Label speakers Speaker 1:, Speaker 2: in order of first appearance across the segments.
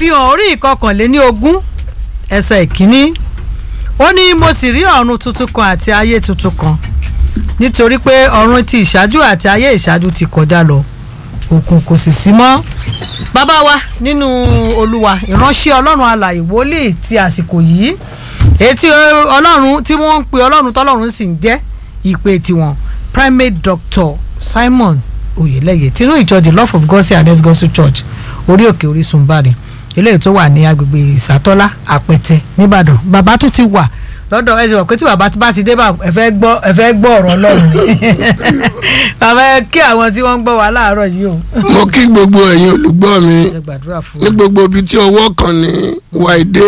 Speaker 1: ìfihàn orí ìkọkànléní ogún ẹsẹ̀ ìkíní ó ní mo sì rí ọ̀run tuntun kan àti ayé tuntun kan nítorí pé ọ̀run ti ìṣáájú àti ayé ìṣáájú ti kọjá lọ òkun kò sì sí mọ́ bàbá wa nínú olúwa ìránṣẹ́ ọlọ́run alàyè wòlíì ti àsìkò yìí etí ọlọ́run tí wọ́n ń pe ọlọ́run tọ́lọ́run sì ń jẹ́ ìpè tiwọn primate doctor simon oyeleye tinú ìjọ the love of god say anes gospel church orí òkè orísun bari eléyìí tó wà ní agbègbè ìsàtọ́lá àpẹtẹ nìbàdàn bàbá tún ti wà lọ́dọ̀ ẹ ṣe wọ̀ pé tí bàbá bá ti dé bá ẹ fẹ́ gbọ́ ẹ fẹ́ gbọ́ ọ̀rọ̀ ọlọ́run ni bàbá ẹ kí àwọn tí wọ́n ń gbọ́ wa láàárọ̀ yìí o.
Speaker 2: mo kí gbogbo ẹ̀yin olùgbọ́ mi
Speaker 1: ẹ gbàdúrà fún
Speaker 2: ní
Speaker 1: wa.
Speaker 2: gbogbo ibi tí ọwọ́ kan ní wáìdé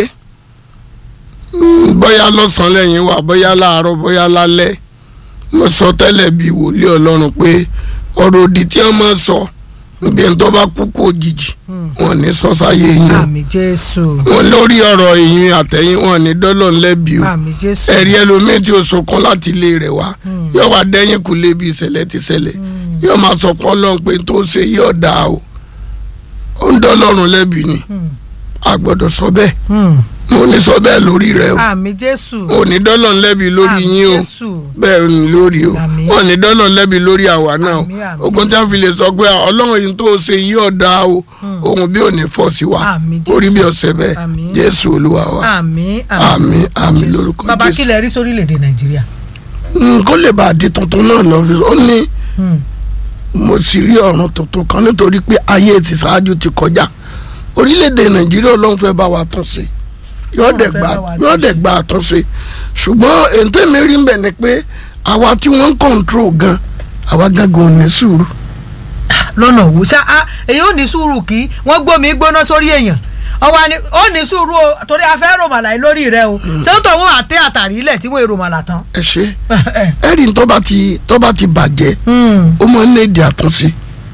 Speaker 2: bóyá lọ́sàn-án lẹ́yìn wa bóyá láàárọ̀ bóyá lálẹ́ mo sọ tẹ́lẹ̀ bí wòlíì ọlọ́run pé ọ̀rọ̀ òdì tí wọ́n máa sọ níbi ẹni tó bá kú kú òjijì wọn ní sọ sáyé yín o
Speaker 1: àmì jésù
Speaker 2: wọn lórí ọ̀rọ̀ ìyìn àtẹ̀yìn wọn ní dọ́lọ̀ ńlẹ́bi o
Speaker 1: àmì jésù
Speaker 2: ẹ̀rí ẹlòmíì tí o sọkàn láti ilé rẹ̀ wá yóò wá dẹ́yìn kù lébi ìṣẹ̀lẹ̀ ti ṣẹlẹ̀ yóò máa sọkàn lọ́n pé tó ṣe yóò dáa o ó ń dọ́lọ́run lẹ́bi ni a gbọ́dọ̀ sọ bẹ́ẹ̀
Speaker 1: Hmm.
Speaker 2: mo ní sọ bẹ́ẹ̀ lórí rẹ o
Speaker 1: àmì jésù
Speaker 2: ò ní dọ́lọ́run lẹ́bi lórí
Speaker 1: àmì
Speaker 2: yín o
Speaker 1: jésù
Speaker 2: bẹ́ẹ̀ ni lórí o
Speaker 1: Àmín.
Speaker 2: wọn ní dọ́lọ́run lẹ́bi lórí àwa náà o
Speaker 1: Àmín, àmín.
Speaker 2: ogun tí wọ́n fi lè sọ pé ọlọ́run yìí tó ṣe yóò dáa o ohun bí ò ní fọ́ sí wa
Speaker 1: Àmín, Jésù.
Speaker 2: orí bí ọ̀sẹ̀ bẹ́ẹ̀
Speaker 1: Àmín.
Speaker 2: jésù olúwa wa
Speaker 1: àmì
Speaker 2: Àmín, àmín
Speaker 1: Jésù.
Speaker 2: lórúkọ
Speaker 1: bàbá
Speaker 2: Jésù.
Speaker 1: kí lẹ rí sórílẹ̀‐èdè nàìjíríà.
Speaker 2: Mm, kó lè bá a di tuntun náà lọ fi ó ní
Speaker 1: Hmm.
Speaker 2: mo sì rí ọ̀run tuntun kan nítorí pé ayé ti ṣáájú ti kọjá orílẹ̀-èdè nàìjíríà ọlọ́run fẹ́ bá wa tún ṣe yóò
Speaker 1: Ọlọ́run
Speaker 2: dẹ̀
Speaker 1: fẹ́
Speaker 2: gba
Speaker 1: bá wa
Speaker 2: yóò
Speaker 1: tún
Speaker 2: dẹ̀ gba àtúnṣe ṣùgbọ́n ètò mi rí mbẹ̀ ni pé àwa tí wọ́n ń kọ̀ǹtró gan àwa gangan ò ní sùúrù
Speaker 1: lọ́nà òwú ṣá á èyí ò ní sùúrù kí wọ́n gbómi gbóná sórí èèyàn ọwọ́ ni ó ní sùúrù o torí a fẹ́ ròmàlà yìí lórí rẹ o ṣé ń tọ́ wọ́n àtẹ àtàrí ilẹ̀ tí wọ́n ròmàlà tán.
Speaker 2: ẹ ṣe ẹ̀rí tó bá ti tó bá ti bàjẹ́
Speaker 1: Hmm.
Speaker 2: ó máa ń ní èdè àtúnṣe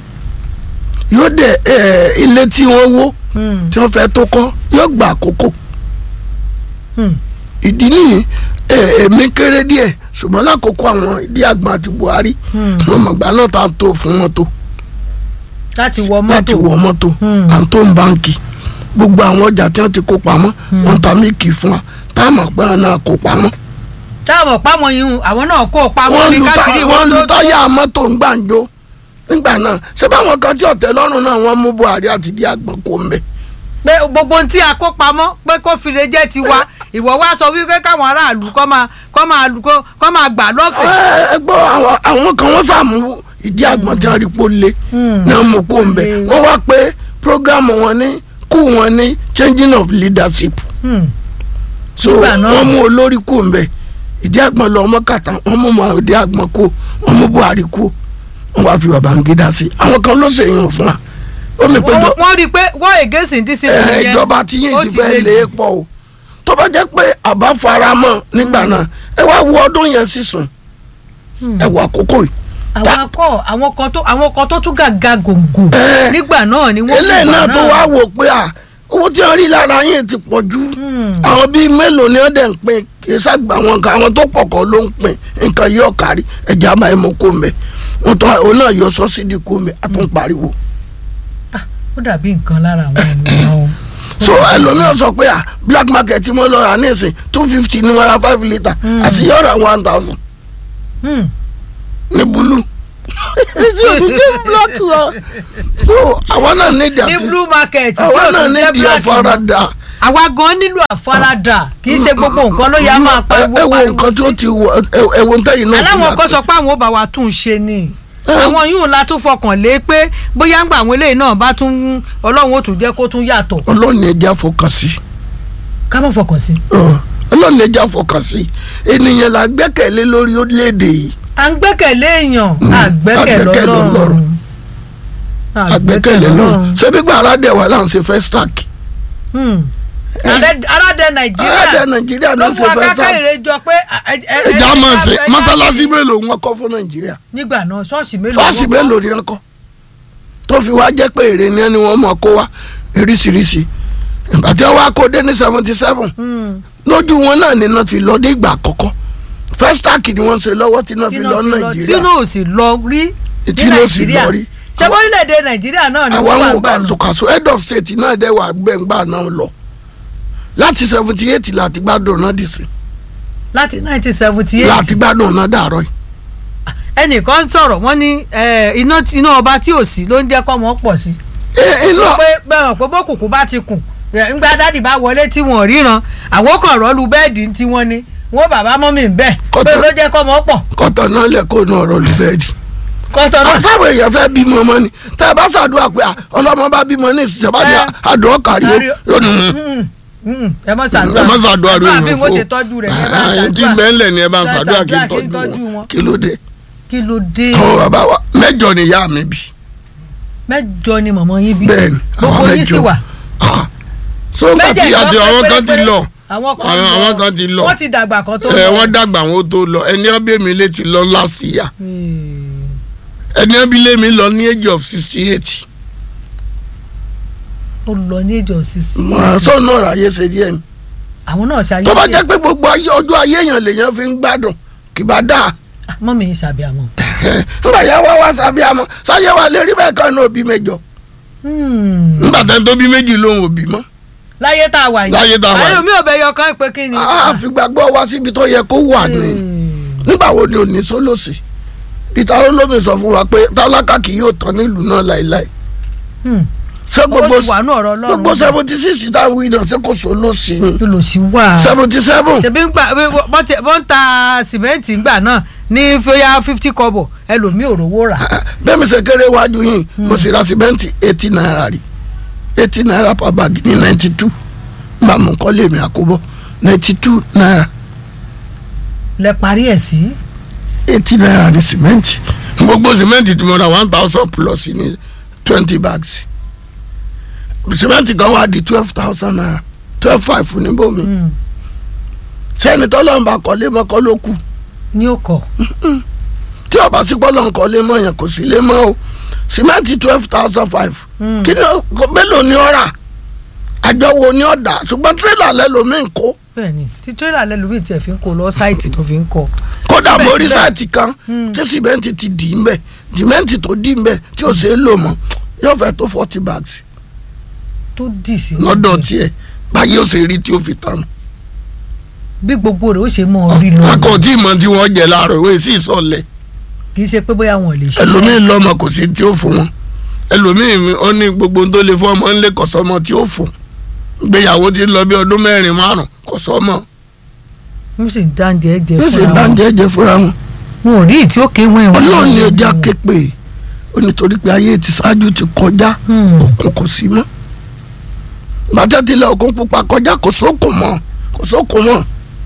Speaker 2: yóò dẹ̀ ẹ̀ ilé tí wọ́n wó
Speaker 1: Hmm.
Speaker 2: tí wọ́n fẹ́ tó kọ́ yóò gba àkókò
Speaker 1: Hmm.
Speaker 2: ìdí nìyí ẹ èmi kéré díẹ̀ ṣùgbọ́n lákòókò àwọn ìdí àgbọn àti Buhari
Speaker 1: Hmm.
Speaker 2: wọn mọ̀gbà náà tá a tó fún mọ́tò
Speaker 1: láti wọ
Speaker 2: láti
Speaker 1: mọ́tò
Speaker 2: wọ mọ́tò
Speaker 1: Hmm.
Speaker 2: à ń tó ń báǹkì gbogbo àwọn ọjà tí wọ́n ti kó pamọ́ wọ́n ń ta mílìkì fún wa tá a mọ̀ pé àwọn náà kó pamọ́
Speaker 1: táwọn pámọ́ yìí àwọn náà kó pamọ́
Speaker 2: wọ́n
Speaker 1: ní
Speaker 2: lu tá-
Speaker 1: káṣírí
Speaker 2: wọ́n
Speaker 1: wọn
Speaker 2: lu
Speaker 1: tó tó
Speaker 2: táyà mọ́tò ń gbàǹjo nígbà náà ṣé báwọn kan tí ọ̀tẹ̀ lọ́rùn náà wọ́n mú Buhari àti ìdí àgbọn kó ń bẹ̀
Speaker 1: pé gbogbo ohun tí a kó pamọ́ pé kó fi lè jẹ́ tiwa ìwọ wá sọ wípé káwọn aráàlú kọ́ máa kọ́ máa lu- kọ́ kọ́ máa gbà lọ́fẹ̀ẹ́.
Speaker 2: ẹ gbọ́ àwọn àwọn kan wọ́n sàmú ìdí àgbọn tí wọ́n rí pó lé náà mú kó ń bẹ̀ wọ́n wá pé programu wọn ní kú wọn ní changing of leadership
Speaker 1: Hmm.
Speaker 2: so
Speaker 1: Nígbà náà.
Speaker 2: wọ́n mú olórí kú ń bẹ̀ ìdí àgbọn lọ ọmọ kàtà wọ́n mú mọ ìdí àgbọn kú wọ́n mú Buhari kú wọ́n wá fi Babangida sí àwọn kan ló ṣèyàn fún wa ó mi pé
Speaker 1: wọ́n
Speaker 2: jọ
Speaker 1: wọ́n rí i pé wọ́n against discipline
Speaker 2: ẹ
Speaker 1: yẹn
Speaker 2: ìjọba tí yín
Speaker 1: ó
Speaker 2: ti fẹ́
Speaker 1: le
Speaker 2: lé
Speaker 1: jù.
Speaker 2: pọ̀ o tó bá jẹ́ pé àbá faramọ́ nígbà náà ẹ wá wo ọdún yẹn sísun ẹ wọ àkókò yìí
Speaker 1: àwọn akọ àwọn kan tó àwọn kan tó tún gàga gòǹgò
Speaker 2: Ẹ.
Speaker 1: nígbà náà ni wọ́n
Speaker 2: eléyìí náà tó wá wò pé à owó tí wọ́n rí lára yín ti pọ̀ jù
Speaker 1: Hmm.
Speaker 2: àwọn bíi mélòó ni wọ́n dẹ̀ ń pín kì í ṣàgbà àwọn nǹkan àwọn tó pọ̀ kọ́ ló ń pín nǹkan yóò kárí ẹ̀jẹ̀ àbáyé mọ́ kó mbẹ́ wọ́n tọ́ òun náà yọ sọ́sídìí kó mbẹ́ a tún pariwo.
Speaker 1: ó dàbí nǹkan lára àwọn ènìyàn o.
Speaker 2: so ẹlòmíràn sọ pé à black market tí mo lọ rà ní ìsìn two fifty ní wọ́n ra five litre àti yóò ra one thousand
Speaker 1: Hmm.
Speaker 2: ní búlù. black lọ so àwọn náà ní ìdí
Speaker 1: ní
Speaker 2: àti
Speaker 1: blue market tí
Speaker 2: àwọn
Speaker 1: ó
Speaker 2: náà
Speaker 1: tún
Speaker 2: ní
Speaker 1: jẹ́
Speaker 2: ìdí
Speaker 1: black mọ́.
Speaker 2: àfaradà.
Speaker 1: àwa gan nílò àfaradà kì í ṣe gbogbo nǹkan ló yá máa pariwo
Speaker 2: ẹ wo
Speaker 1: pariwo
Speaker 2: nǹkan tí ó
Speaker 1: sí.
Speaker 2: ti wọ ẹ wo ntẹ́yìn náà ti
Speaker 1: aláwọn kan
Speaker 2: yàtọ̀.
Speaker 1: sọ pé àwọn ò bá wa tún un ṣe ni
Speaker 2: Ẹ.
Speaker 1: àwọn yìí la tún fọkàn lé pé bóyá ń gbà àwọn eléyìí náà bá tún ọlọ́run ó tún jẹ́ kó tún yàtọ̀
Speaker 2: ọlọ́ọ̀ni ẹja fọkàn sí
Speaker 1: ká má fọkàn sí.
Speaker 2: ọlọ́ọ̀ni ẹja fọkàn sí ènìyàn la gbẹ́kẹ̀lé lórí orílẹ̀-èdè yìí
Speaker 1: à ń gbẹ́kẹ̀lé èèyàn àgbẹ́kẹ̀lé
Speaker 2: àgbẹ́kẹ̀lé
Speaker 1: ọlọ́run
Speaker 2: Ọlọ́run. àgbẹ́kẹ̀lé lọ́rùn ṣebí gba aládẹ wà láǹ ṣe fẹ́ stack
Speaker 1: Hmm. Ààrẹ- aládẹ
Speaker 2: aládẹ
Speaker 1: nàìjíríà
Speaker 2: nàìjíríà
Speaker 1: ló
Speaker 2: náà
Speaker 1: fún
Speaker 2: ṣe fẹ́
Speaker 1: akáká
Speaker 2: stack
Speaker 1: ìrẹjọ pé ẹ- ẹ- ẹ-
Speaker 2: ẹja
Speaker 1: ẹ-
Speaker 2: máa ṣe
Speaker 1: ẹ-
Speaker 2: mọ́sálásí mélòó wọn kọ́ fún nàìjíríà
Speaker 1: nígbà náà ṣọ́ọ̀ṣì mélòó
Speaker 2: ṣọ́ọ̀ṣì
Speaker 1: wọ́n kọ́?
Speaker 2: mélòó ni wọn kọ́ tó fi wá jẹ́ pé èrè ni ẹni wọn mọ̀ kó wá eríṣiríṣi ìgbà tí wọ́n wá kó dé ní seventy seven
Speaker 1: Hmm.
Speaker 2: lójú wọn náà ni náà fi lọ ní ìgbà àkọ́kọ́ first stack ni wọ́n ṣe lọ́wọ́ tí náà fi
Speaker 1: tí
Speaker 2: lọ
Speaker 1: náà fi lọ tí
Speaker 2: nàìjíríà
Speaker 1: náà ò sì lọ rí ní
Speaker 2: tí náà sì
Speaker 1: nàìjíríà
Speaker 2: lọ rí
Speaker 1: ṣé orílẹ̀-èdè nàìjíríà náà ni
Speaker 2: àwọn
Speaker 1: wọ́n wà
Speaker 2: àwọn
Speaker 1: gbà náà
Speaker 2: kàṣùkàṣù head of state náà dẹ̀ wà gbẹ̀ngbà náà lọ láti seventy eight láti gbádùn náà dì sí
Speaker 1: láti nineteen seventy eight
Speaker 2: láti gbádùn náà dàrọ́ yìí.
Speaker 1: ẹnìkan sọ̀rọ̀ wọ́n ní eh, iná iná ọba tí ò sí ló ń jẹ́ kọ́ mọ́ pọ̀ sí
Speaker 2: ẹ iná
Speaker 1: pé bẹ́ẹ̀ pé bókùnkùn bá ti kùn eh, ńgbà dádì bá wọlé tí wọ́n ríran àwọn kan rọ́ọ̀lù bẹ́ẹ̀dì tí wọ́n ní wọ́n bàbá mọ́mì ń bẹ̀ pé
Speaker 2: Kọ́tà-
Speaker 1: ló jẹ́ kọ́ mọ́ pọ̀
Speaker 2: kọ́tọ̀ náà lẹ̀ kó náà rọ̀ lùbẹ́ẹ̀dì.
Speaker 1: kọ́tọ̀ náà
Speaker 2: àṣàwọ̀ èèyàn fẹ́ bímọ ọmọ ni tẹ́ ẹ bá ṣàdúrà pé à, ọlọ́mọ bá bímọ ní ìsìnjọba ní
Speaker 1: Ẹ.
Speaker 2: àdúrà kárí ó
Speaker 1: Kárí ó.
Speaker 2: yóò nù ún.
Speaker 1: Mm, mm, ẹ mọ ṣàdúrà
Speaker 2: ẹ má ṣàdúrà rẹ
Speaker 1: àdúrà bí
Speaker 2: èèyàn
Speaker 1: wọ́n ṣe
Speaker 2: fún
Speaker 1: tọ́jú rẹ̀ ní ẹ bá
Speaker 2: ẹ̀ẹ́n tí
Speaker 1: ṣàdúrà
Speaker 2: mẹ́lẹ̀ ni ẹ bá ń ṣàdúrà kí n
Speaker 1: Ṣàdúrà kí n
Speaker 2: tọ́jú
Speaker 1: tọ́jú
Speaker 2: wọn
Speaker 1: wọn.
Speaker 2: kí ló dé.
Speaker 1: kí ló dé
Speaker 2: àwọn bàbá wa mẹ́jọ ni ìyá mi bí
Speaker 1: mẹ́jọ ni mọ̀mọ́ yín bí
Speaker 2: bẹ́ẹ̀ ni àwọn
Speaker 1: gbogbo yín sì
Speaker 2: mẹ́jọ.
Speaker 1: wà
Speaker 2: Ah, so nígbà tí ìyá ti àwọn kan ti lọ
Speaker 1: àwọn kan
Speaker 2: àwọn- àwọn kan ti lọ.
Speaker 1: wọ́n ti dàgbà kan tó
Speaker 2: ẹ wọ́n dàgbà wọn ó tó lọ ẹni ọbẹ̀ mi lè ti lọ lásìyà
Speaker 1: Hmm.
Speaker 2: ẹni ọbẹ̀ lè mi lọ ní age of sixty eight
Speaker 1: ó lọ ní ìjọ sísí
Speaker 2: sọ náà ráyè ṣe díẹ̀ ni
Speaker 1: àwọn náà ṣayé
Speaker 2: tó bá jẹ́ pé gbogbo ayé- ọjọ́ ayé èèyàn lèèyàn fi ń gbádùn kì bá dáa
Speaker 1: mọ́ mi ṣàbí àwọn.
Speaker 2: nígbà yẹn wá wá sábẹ́ àmọ́ sáyé wa lè rí bẹ́ẹ̀ kan náà òbí mẹ́jọ nígbà tẹ́ tó bí méjì lòun òbí mọ́
Speaker 1: láyé tá a wà yìí
Speaker 2: Láyé tá a wà yìí.
Speaker 1: ayé mi ò bẹ yọ kán pé kí ni.
Speaker 2: àfìgbàgbọ́ wá síbi tó yẹ kó wà ní nígbà wo ni òní sólòsì peter olómi sọ fún wa pé tálákà kì yóò tán nílùú náà láéláé
Speaker 1: Hmm.
Speaker 2: ṣé
Speaker 1: owó
Speaker 2: gbogbo
Speaker 1: ti wà ní ọ̀rọ̀ ọlọ́run
Speaker 2: gbogbo seventy six táwọn ìdàn ṣé kò sólòsì ni
Speaker 1: tó lò sí wà.
Speaker 2: seventy seven
Speaker 1: ṣebí ń gbà wọ́n ti- wọ́n ń ta sìmẹ́ǹtì ńgbà náà ní fẹ́yà fifty kọ́bọ̀ ẹlòmíì ò rówó rà.
Speaker 2: bẹ́ẹ̀ mi ṣe kéré wájú yìí mo sì ra sìmẹ́ǹtì eighty naira rí eighty naira per bag ní ninety two nígbà mo kọ́ lèmi àkóbọ̀ ninety two naira
Speaker 1: lẹ parí ẹ̀ sí.
Speaker 2: eighty naira ní sìmẹ́ǹtì gbogbo sìmẹ́ǹtì tí mo ra one thousand plus ní twenty bags sìmẹ́ǹtì kan wá di twelve thousand naira twelve five níbòmí
Speaker 1: Hmm.
Speaker 2: sẹ́ni tọ́lọ́mùbá kọ́lé mọ́kọ́ ló kù
Speaker 1: ní ó kọ̀.
Speaker 2: tí ọba sí pọ́lọ́ nǹkan lé mọ́ yẹn kò sí lé mọ́ o sìmẹ́ǹtì twelve thousand five
Speaker 1: Hmm.
Speaker 2: kí ni ó- kò- mélòó ni ó rà àjọ wo ni ó dà ṣùgbọ́n tírélà lẹ́lòmíì kó
Speaker 1: bẹ́ẹ̀ni tí tírélà lẹ́lòmíì tiẹ̀ fi ń kó lọ sáìtì tó fi ń kọ́.
Speaker 2: kódà mo rí
Speaker 1: Síbẹ̀síbẹ̀.
Speaker 2: sáìtì kan
Speaker 1: Hmm.
Speaker 2: tí sìmẹ́ǹtì ti dì í mbẹ́ sìmẹ́ǹtì tó dì í mbẹ́ tí ò ṣeé lò mọ́ yóò fẹ́ tó forty bags
Speaker 1: tó dì sí.
Speaker 2: lọ́dọ̀ tiẹ̀ báyìí ó ṣe rí tí ó fi tán.
Speaker 1: bí gbogbo rẹ̀ ó ṣe mọ́ orí lọ.
Speaker 2: wọn kò tí ì mọ tí wọ́n jẹ láàárọ̀ ìwé sí ìsọ̀lẹ̀
Speaker 1: kì í ṣe pé bóyá wọn ò lè ṣe.
Speaker 2: ẹlòmíì lọ́mọ kò sí tí ó fún wọn ẹlòmíì mi- ó ní gbogbo ohun tó lè fún ọmọ ńlẹ̀ kọ̀sọ́mọ tí ó fún ìgbéyàwó ti ń lọ bí ọdún mẹ́rin márùn kọ̀sọ́mọ
Speaker 1: mo sì ń dáńjẹ jẹ
Speaker 2: ó sì
Speaker 1: fúnra wọn.
Speaker 2: dáńjẹ́ jẹ fúnra wọn.
Speaker 1: wọn ò rí ìtí ó kéwọn ìwọ̀n.
Speaker 2: ọlọ́run ni ẹja képe ó nítorí pé ayé ti ṣáájú ti kọjá
Speaker 1: Hmm.
Speaker 2: òkun kò sí mọ́ bàtẹ́ tilẹ̀ òkun pupa kọjá kò sókun mọ́ kò sókun mọ́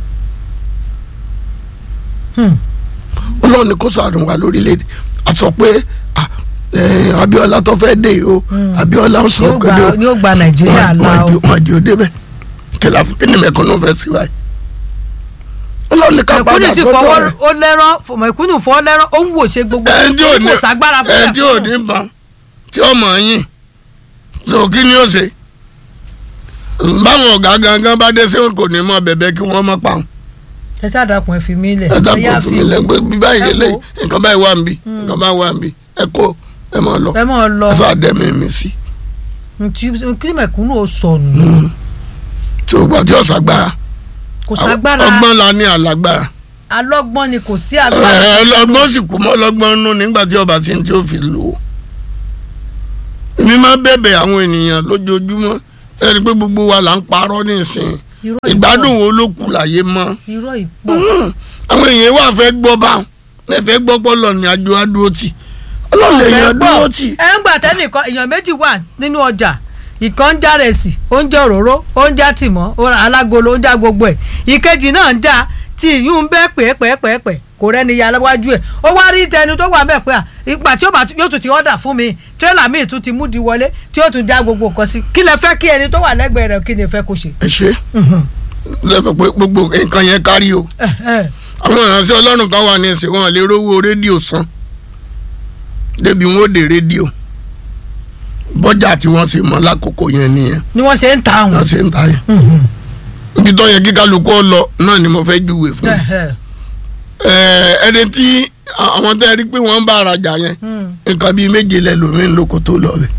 Speaker 1: Hmm.
Speaker 2: ọlọ́run ni kò sàrùn wá lórílẹ̀‐èdè a sọ pé ah, eh, Abíọ́lá tó fẹ́ dé yìí o
Speaker 1: Hmm.
Speaker 2: Abíọ́lá ń sọ
Speaker 1: Ni ó
Speaker 2: kéde
Speaker 1: gba- ni ó gba nàìjíríà la o.
Speaker 2: wọn àjò débẹ̀ kìlà kí ni mẹ́kànnù fẹ́ sí wáyé ọlọ́run ní ká
Speaker 1: mẹ̀kúnnù
Speaker 2: padà
Speaker 1: sì
Speaker 2: sọ́dọ̀
Speaker 1: fọwọ́
Speaker 2: rẹ̀
Speaker 1: ó lẹ́rán mẹ̀kúnnù fọwọ́ lẹ́rán ó ń wò ṣe gbogbo
Speaker 2: ẹni tí ò ní
Speaker 1: kò ságbára fún
Speaker 2: ẹni tí ò ní ban tí ó mọ̀ yín so kí ni ó ṣe báwọn ọ̀gá gangan bá dé sí kò ní mọ bẹ̀bẹ̀ kí wọ́n mọ̀ pa wọn.
Speaker 1: ẹ ṣàdàkùn ẹ fi mí lẹ̀
Speaker 2: ẹ
Speaker 1: ẹ
Speaker 2: dábọ̀
Speaker 1: yá
Speaker 2: fún
Speaker 1: fi
Speaker 2: mi lẹ́gbẹ́ bí báyìí
Speaker 1: ẹ
Speaker 2: lè
Speaker 1: wo.
Speaker 2: nǹkan báyìí wà níbí nǹkan báyìí wà níbí ẹ kó ẹ máa lọ
Speaker 1: ẹ mọ̀ lọ
Speaker 2: ẹ sọ àdẹ́mi mi sí
Speaker 1: ntí- kí mẹ̀kúnnù ó sọnù
Speaker 2: tí o gbà tí o ṣàgbára
Speaker 1: kò ságbára
Speaker 2: ọgbọ́n la ní àlágbára
Speaker 1: alọ́gbọ́n ni kò sí
Speaker 2: ẹ
Speaker 1: agbára
Speaker 2: ọlọ́gbọ́n sì kú mọ́ ọlọ́gbọ́n nù nígbà tí ọba ti ń tí ó fi lò ó èmi máa bẹ̀bẹ̀ àwọn ènìyàn lójoojúmọ́ ẹni pé gbogbo wa là ń parọ́ nísìnyí
Speaker 1: irọ́ ìpọ̀
Speaker 2: ìgbádùn wo ló kù láyé mọ́
Speaker 1: irọ́ ìpọ̀
Speaker 2: Mm. àwọn èèyàn wà fẹ́ gbọ́ bá wọn ẹ fẹ́ gbọ́ pọ́lọ̀ ní àjò adúró tì ọlọ́run èèyàn dúró tì
Speaker 1: ẹ ń gbà tẹ́nìkan èèyàn méjì wà nínú ọjà ìkan ń já rẹsì oúnjẹ òróró oúnjẹ àtìmọ́ ó ra alágolo oúnjẹ gbogbo ẹ̀ ìkejì náà ń já tí ìyún ń bẹ́ pẹ́ẹ́pẹ́ẹ́pẹ́ kò rẹ́ni ya wájú ẹ̀ ó wá rí tẹni tó wà mẹ́ pé à ìgbà tí ó bá yóò tún ti ọ̀dà fún mi tírélà míì tún ti múdi wọlé tí ó tún já gbogbo nǹkan sí kí lẹ fẹ́ kí ẹni tó wà lẹ́gbẹ̀ẹ́ rẹ̀ kí ni ẹ fẹ́ kó ṣe.
Speaker 2: ẹ ṣe lẹ́mọ̀ pé gbogbo nǹkan yẹn kárí o àwọn ìránṣẹ́ ọlọ́run kan wà ní ẹsẹ̀ wọn lè rówó rédíò san débi wọn ò dé rédíò bọ́jà tí wọ́n ṣe mọ́ lákòókò yẹn nìyẹn
Speaker 1: ni wọ́n ṣe ń ta àwọn.
Speaker 2: wọ́n ṣe ń ta yẹn ibi tó yẹ kí kálukú ọ lọ náà ni mo fẹ́ júwe fún ẹ ẹni tí àwọn tẹ́ ẹ rí pé wọ́n ń bá arajà yẹn nǹkan bíi méje lẹ́lòmíín lóko tó lọ bẹ̀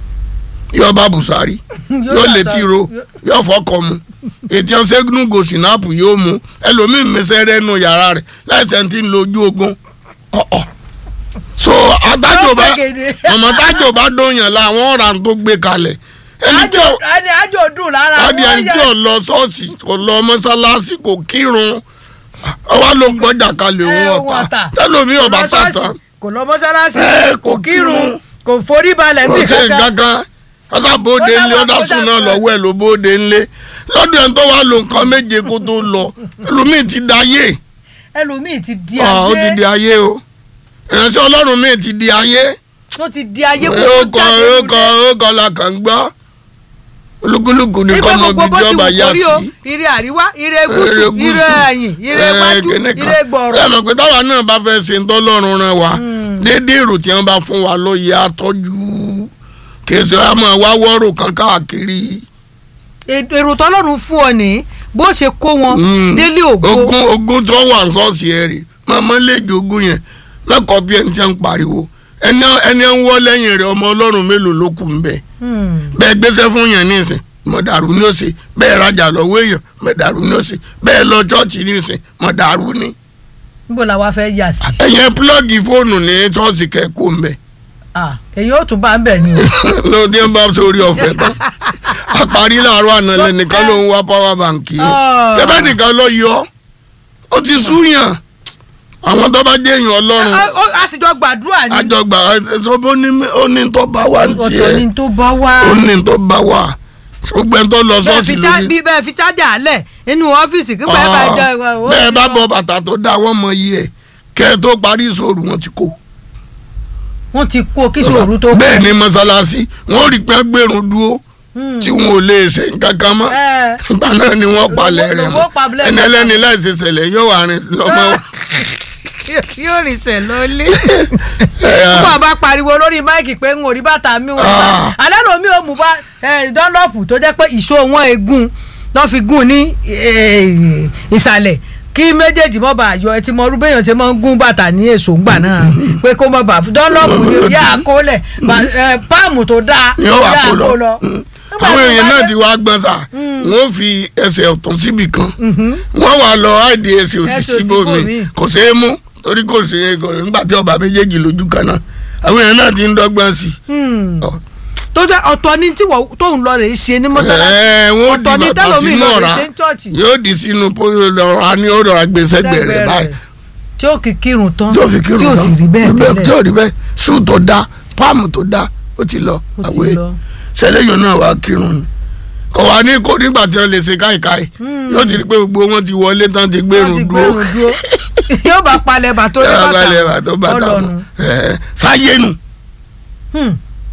Speaker 2: yóò bá bùsàrí yóò lè tìró yóò fọkọ mu ètí ọ̀sẹ́gun gò sinapu yóò mu ẹlòmíín mẹsẹ̀rẹ̀ nù yàrá rẹ̀ láìsẹ̀ ti ń lo ojú ogun ọ̀ọ̀ so adájọ́ bá ọmọ tájọ́ bá dóyàn láwọn ọ̀ràn tó gbé kalẹ̀ ẹni tí ò
Speaker 1: ẹni àjò dùn lára
Speaker 2: adi ẹni tí ò lọ ṣọ́ọ̀ṣì kò lọ mọ́sálásí kò kírun ọwọ́ ló gbọ́jà kalẹ̀ òun ọ̀tá tẹ́lómi ọ̀bá tàtà
Speaker 1: kò lọ mọ́sálásí
Speaker 2: Ẹ,
Speaker 1: kò
Speaker 2: kò
Speaker 1: kírun kò forí balẹ̀
Speaker 2: kò
Speaker 1: bí
Speaker 2: ṣe
Speaker 1: kankan
Speaker 2: gángan ọ̀sà bóde
Speaker 1: Ó
Speaker 2: ńlé
Speaker 1: dàgbà,
Speaker 2: ọ̀dà
Speaker 1: ó
Speaker 2: sùn náà
Speaker 1: dàgbà.
Speaker 2: lọ́wọ́ ẹ̀ ló bóde ńlé lọ́dún ẹ̀ tó wà ló nǹkan méje kó tó lọ ẹlòmíì ti da ayé
Speaker 1: ẹlòmíì ti di
Speaker 2: ó ti di
Speaker 1: ayé
Speaker 2: ayé o ìránṣẹ́ ọlọ́run míì ti di ayé
Speaker 1: tó ti di ayé kó
Speaker 2: ó
Speaker 1: tó
Speaker 2: kọ
Speaker 1: jáde
Speaker 2: ó
Speaker 1: nínú
Speaker 2: kọ
Speaker 1: rẹ̀.
Speaker 2: ó kọ la kàn gbọ́ olúkúlùkù ní
Speaker 1: nígbà
Speaker 2: kọ́mọ
Speaker 1: gbogbo
Speaker 2: bíi
Speaker 1: bó ti
Speaker 2: jọba
Speaker 1: wù
Speaker 2: yá
Speaker 1: kórí o
Speaker 2: sí.
Speaker 1: ire àríwá ire
Speaker 2: Ire
Speaker 1: gúúsù
Speaker 2: gúúsù.
Speaker 1: ire ẹ̀yìn ire
Speaker 2: Ẹ,
Speaker 1: wájú
Speaker 2: kíní kan.
Speaker 1: ire gbọ̀rọ̀
Speaker 2: ẹ mọ̀ pé táwa náà bá fẹ́ ṣe ńtọ́lọ́run rán wa déédéé èrò tí wọ́n bá fún wa ló yẹ àtọ́jú kèsì wa máa wá wọ́rò kan káàkiri.
Speaker 1: èrò tọ́lọ́run fún ọ ní bó ṣe kó wọn
Speaker 2: Mm.
Speaker 1: délé ògo
Speaker 2: ogún ogún tó wà ní ṣọ́ọ̀ṣì ẹ̀ rè màmá lè jogún yẹn mẹ́kọ̀ọ́ bí ẹni tí wọ́n ń pariwo ẹni ẹni ń wọ́ lẹ́yìn rẹ̀ ọmọ ọlọ́run mélòó ló kù ń bẹ̀
Speaker 1: Hmm.
Speaker 2: bẹ́ẹ̀ gbéṣẹ́ fún yẹn nísìn mọ̀dàrú ní òsè bẹ́ẹ̀ rajà lọ́wọ́ èèyàn mọ̀dàrú ní òsè bẹ́ẹ̀ lọ ṣọ́ọ̀ṣì nísìn mọ̀dàrú ní.
Speaker 1: níbo la wá fẹ́ yà sí
Speaker 2: ẹ̀yẹn púlọ́ọ̀gì fóònù ní ṣọ́ọ̀ṣì kẹ́kọ̀ọ́ ń bẹ̀
Speaker 1: Ah, èyí ó tún bá ń bẹ̀ ni o
Speaker 2: ló dé ń bá sórí ọ̀fẹ́ tán àparí làárọ̀ àná lẹ́nìkan ló ń wá power bank yìí
Speaker 1: Ah.
Speaker 2: ṣẹ́bẹ́ nìkan lọ yọ ó ti súyàn àwọn tó bá jẹ́ èèyàn ọlọ́run
Speaker 1: Ah, ó- a sì jọ gbàdúrà ni
Speaker 2: àjọgbà ó ní ó ní tó bá wà ní
Speaker 1: ọ̀tọ̀
Speaker 2: tiẹ̀
Speaker 1: ni tó bá wá
Speaker 2: ó ní tó bá wà gbogbo ẹni tó lọ
Speaker 1: bẹ́ẹ̀
Speaker 2: ṣọ́ọ̀ṣì
Speaker 1: fi já-
Speaker 2: lórí
Speaker 1: bí bẹ́ẹ̀ fi chájà lẹ̀ inú ọ́fíìsì kí bẹ́ẹ̀ bá jẹ́ ìwà ó
Speaker 2: bẹ́ẹ̀
Speaker 1: ti
Speaker 2: bá
Speaker 1: lọ.
Speaker 2: bọ bàtà tó dá wọ́n mọ iye ẹ̀ kẹ́ ẹ tó parí ìṣòro wọn ti kó.
Speaker 1: wọ́n ti kó kí sòrú tó kú.
Speaker 2: bẹ́ẹ̀ ni mọ́sálásí wọ́n rí pé gbèrún dúró
Speaker 1: Hmm.
Speaker 2: tí wọn ò lè ṣe nǹkan kan mọ́
Speaker 1: Ẹ,
Speaker 2: ìgbà náà ni wọ́n palẹ̀ rẹ̀
Speaker 1: lówó palẹ̀
Speaker 2: mọ́ ẹni
Speaker 1: rẹ̀.
Speaker 2: ẹlẹ́ni láìsí ṣẹlẹ̀ yóò wà rìn lọ́mọ.
Speaker 1: yóò rìn sẹ̀ lọ́lé.
Speaker 2: Ẹ,
Speaker 1: fún àbá pariwo lórí máìkì pé n ò rí bàtà mi ò rí
Speaker 2: Ah.
Speaker 1: bàtà alẹ́ lomi ò mú bá dánlọ́pù tó jẹ́ pé ìṣó wọn egun lọ́ fi gún ní eh, ìsàlẹ̀ kí méjèèjì mọ́ bá yọ ẹtí mọ́ rúbẹ́yàn ṣe máa ń gún bàtà ní èso ńgbà náà pé kó mọ́ bá dánlọ́pù ni yá àkólẹ̀ páàmù tó dáa
Speaker 2: yóò wà
Speaker 1: yá
Speaker 2: kó lọ
Speaker 1: àkó Nígbà
Speaker 2: àwọn
Speaker 1: tó
Speaker 2: èèyàn
Speaker 1: bá
Speaker 2: náà
Speaker 1: dé-
Speaker 2: ti wá gbọ́n sà wọ́n fi ẹsẹ̀ ọ̀tún síbì kan
Speaker 1: Mhm.
Speaker 2: wọ́n wà lọ àìdí ẹsẹ̀ òsì
Speaker 1: Ẹsẹ̀ òsì
Speaker 2: síbòmí
Speaker 1: bòmíì.
Speaker 2: kò ṣeé mú torí kò ṣeé kò nígbà tí ọba méjèèjì lójú kan náà àwọn èèyàn náà ti ń dọ́gbọ́n sí
Speaker 1: Hmm.
Speaker 2: Ọ.
Speaker 1: tó jẹ́ ọ̀tọ̀ ni tí wọ́n tóun lọ rè é ṣe ní mọ́ṣáláṣí
Speaker 2: Ẹ, wọ́n di
Speaker 1: ọ̀tọ̀ ni
Speaker 2: bàtà
Speaker 1: tẹ́lómi
Speaker 2: sínú
Speaker 1: lọ rè
Speaker 2: ọ̀rá
Speaker 1: é ṣe ń chọ́ọ̀chì
Speaker 2: yóò di sínú pọ́lọ́ra ní ọ̀rọ̀ agbésẹ́gbẹ̀ rẹ̀ báyìí
Speaker 1: tí ó kì í kírun tán
Speaker 2: tí ó fi kírun
Speaker 1: tí ó sì rí bẹ́ẹ̀
Speaker 2: tí
Speaker 1: tẹ́lẹ̀
Speaker 2: ó rí bẹ́ẹ̀ sùn tó dá páàmù tó dá ó ti lọ
Speaker 1: ó ti
Speaker 2: àwẹ̀
Speaker 1: lọ.
Speaker 2: ṣẹlẹ́yìn náà wàá kírun ni kò wá ní kó nígbà tí wọ́n lè ṣe káìkáì yóò ti rí pé gbogbo wọn ti wọlé tán ti
Speaker 1: Wọ́n
Speaker 2: gbérùn
Speaker 1: ti
Speaker 2: dúró
Speaker 1: gbérùn dúró yóò bá palẹ̀ bàtó ní
Speaker 2: yóò
Speaker 1: bàtà
Speaker 2: balẹ̀ bàtó bàtà mọ́
Speaker 1: ọlọ́nu.
Speaker 2: Ẹ̀, sáyé nù
Speaker 1: Hmm,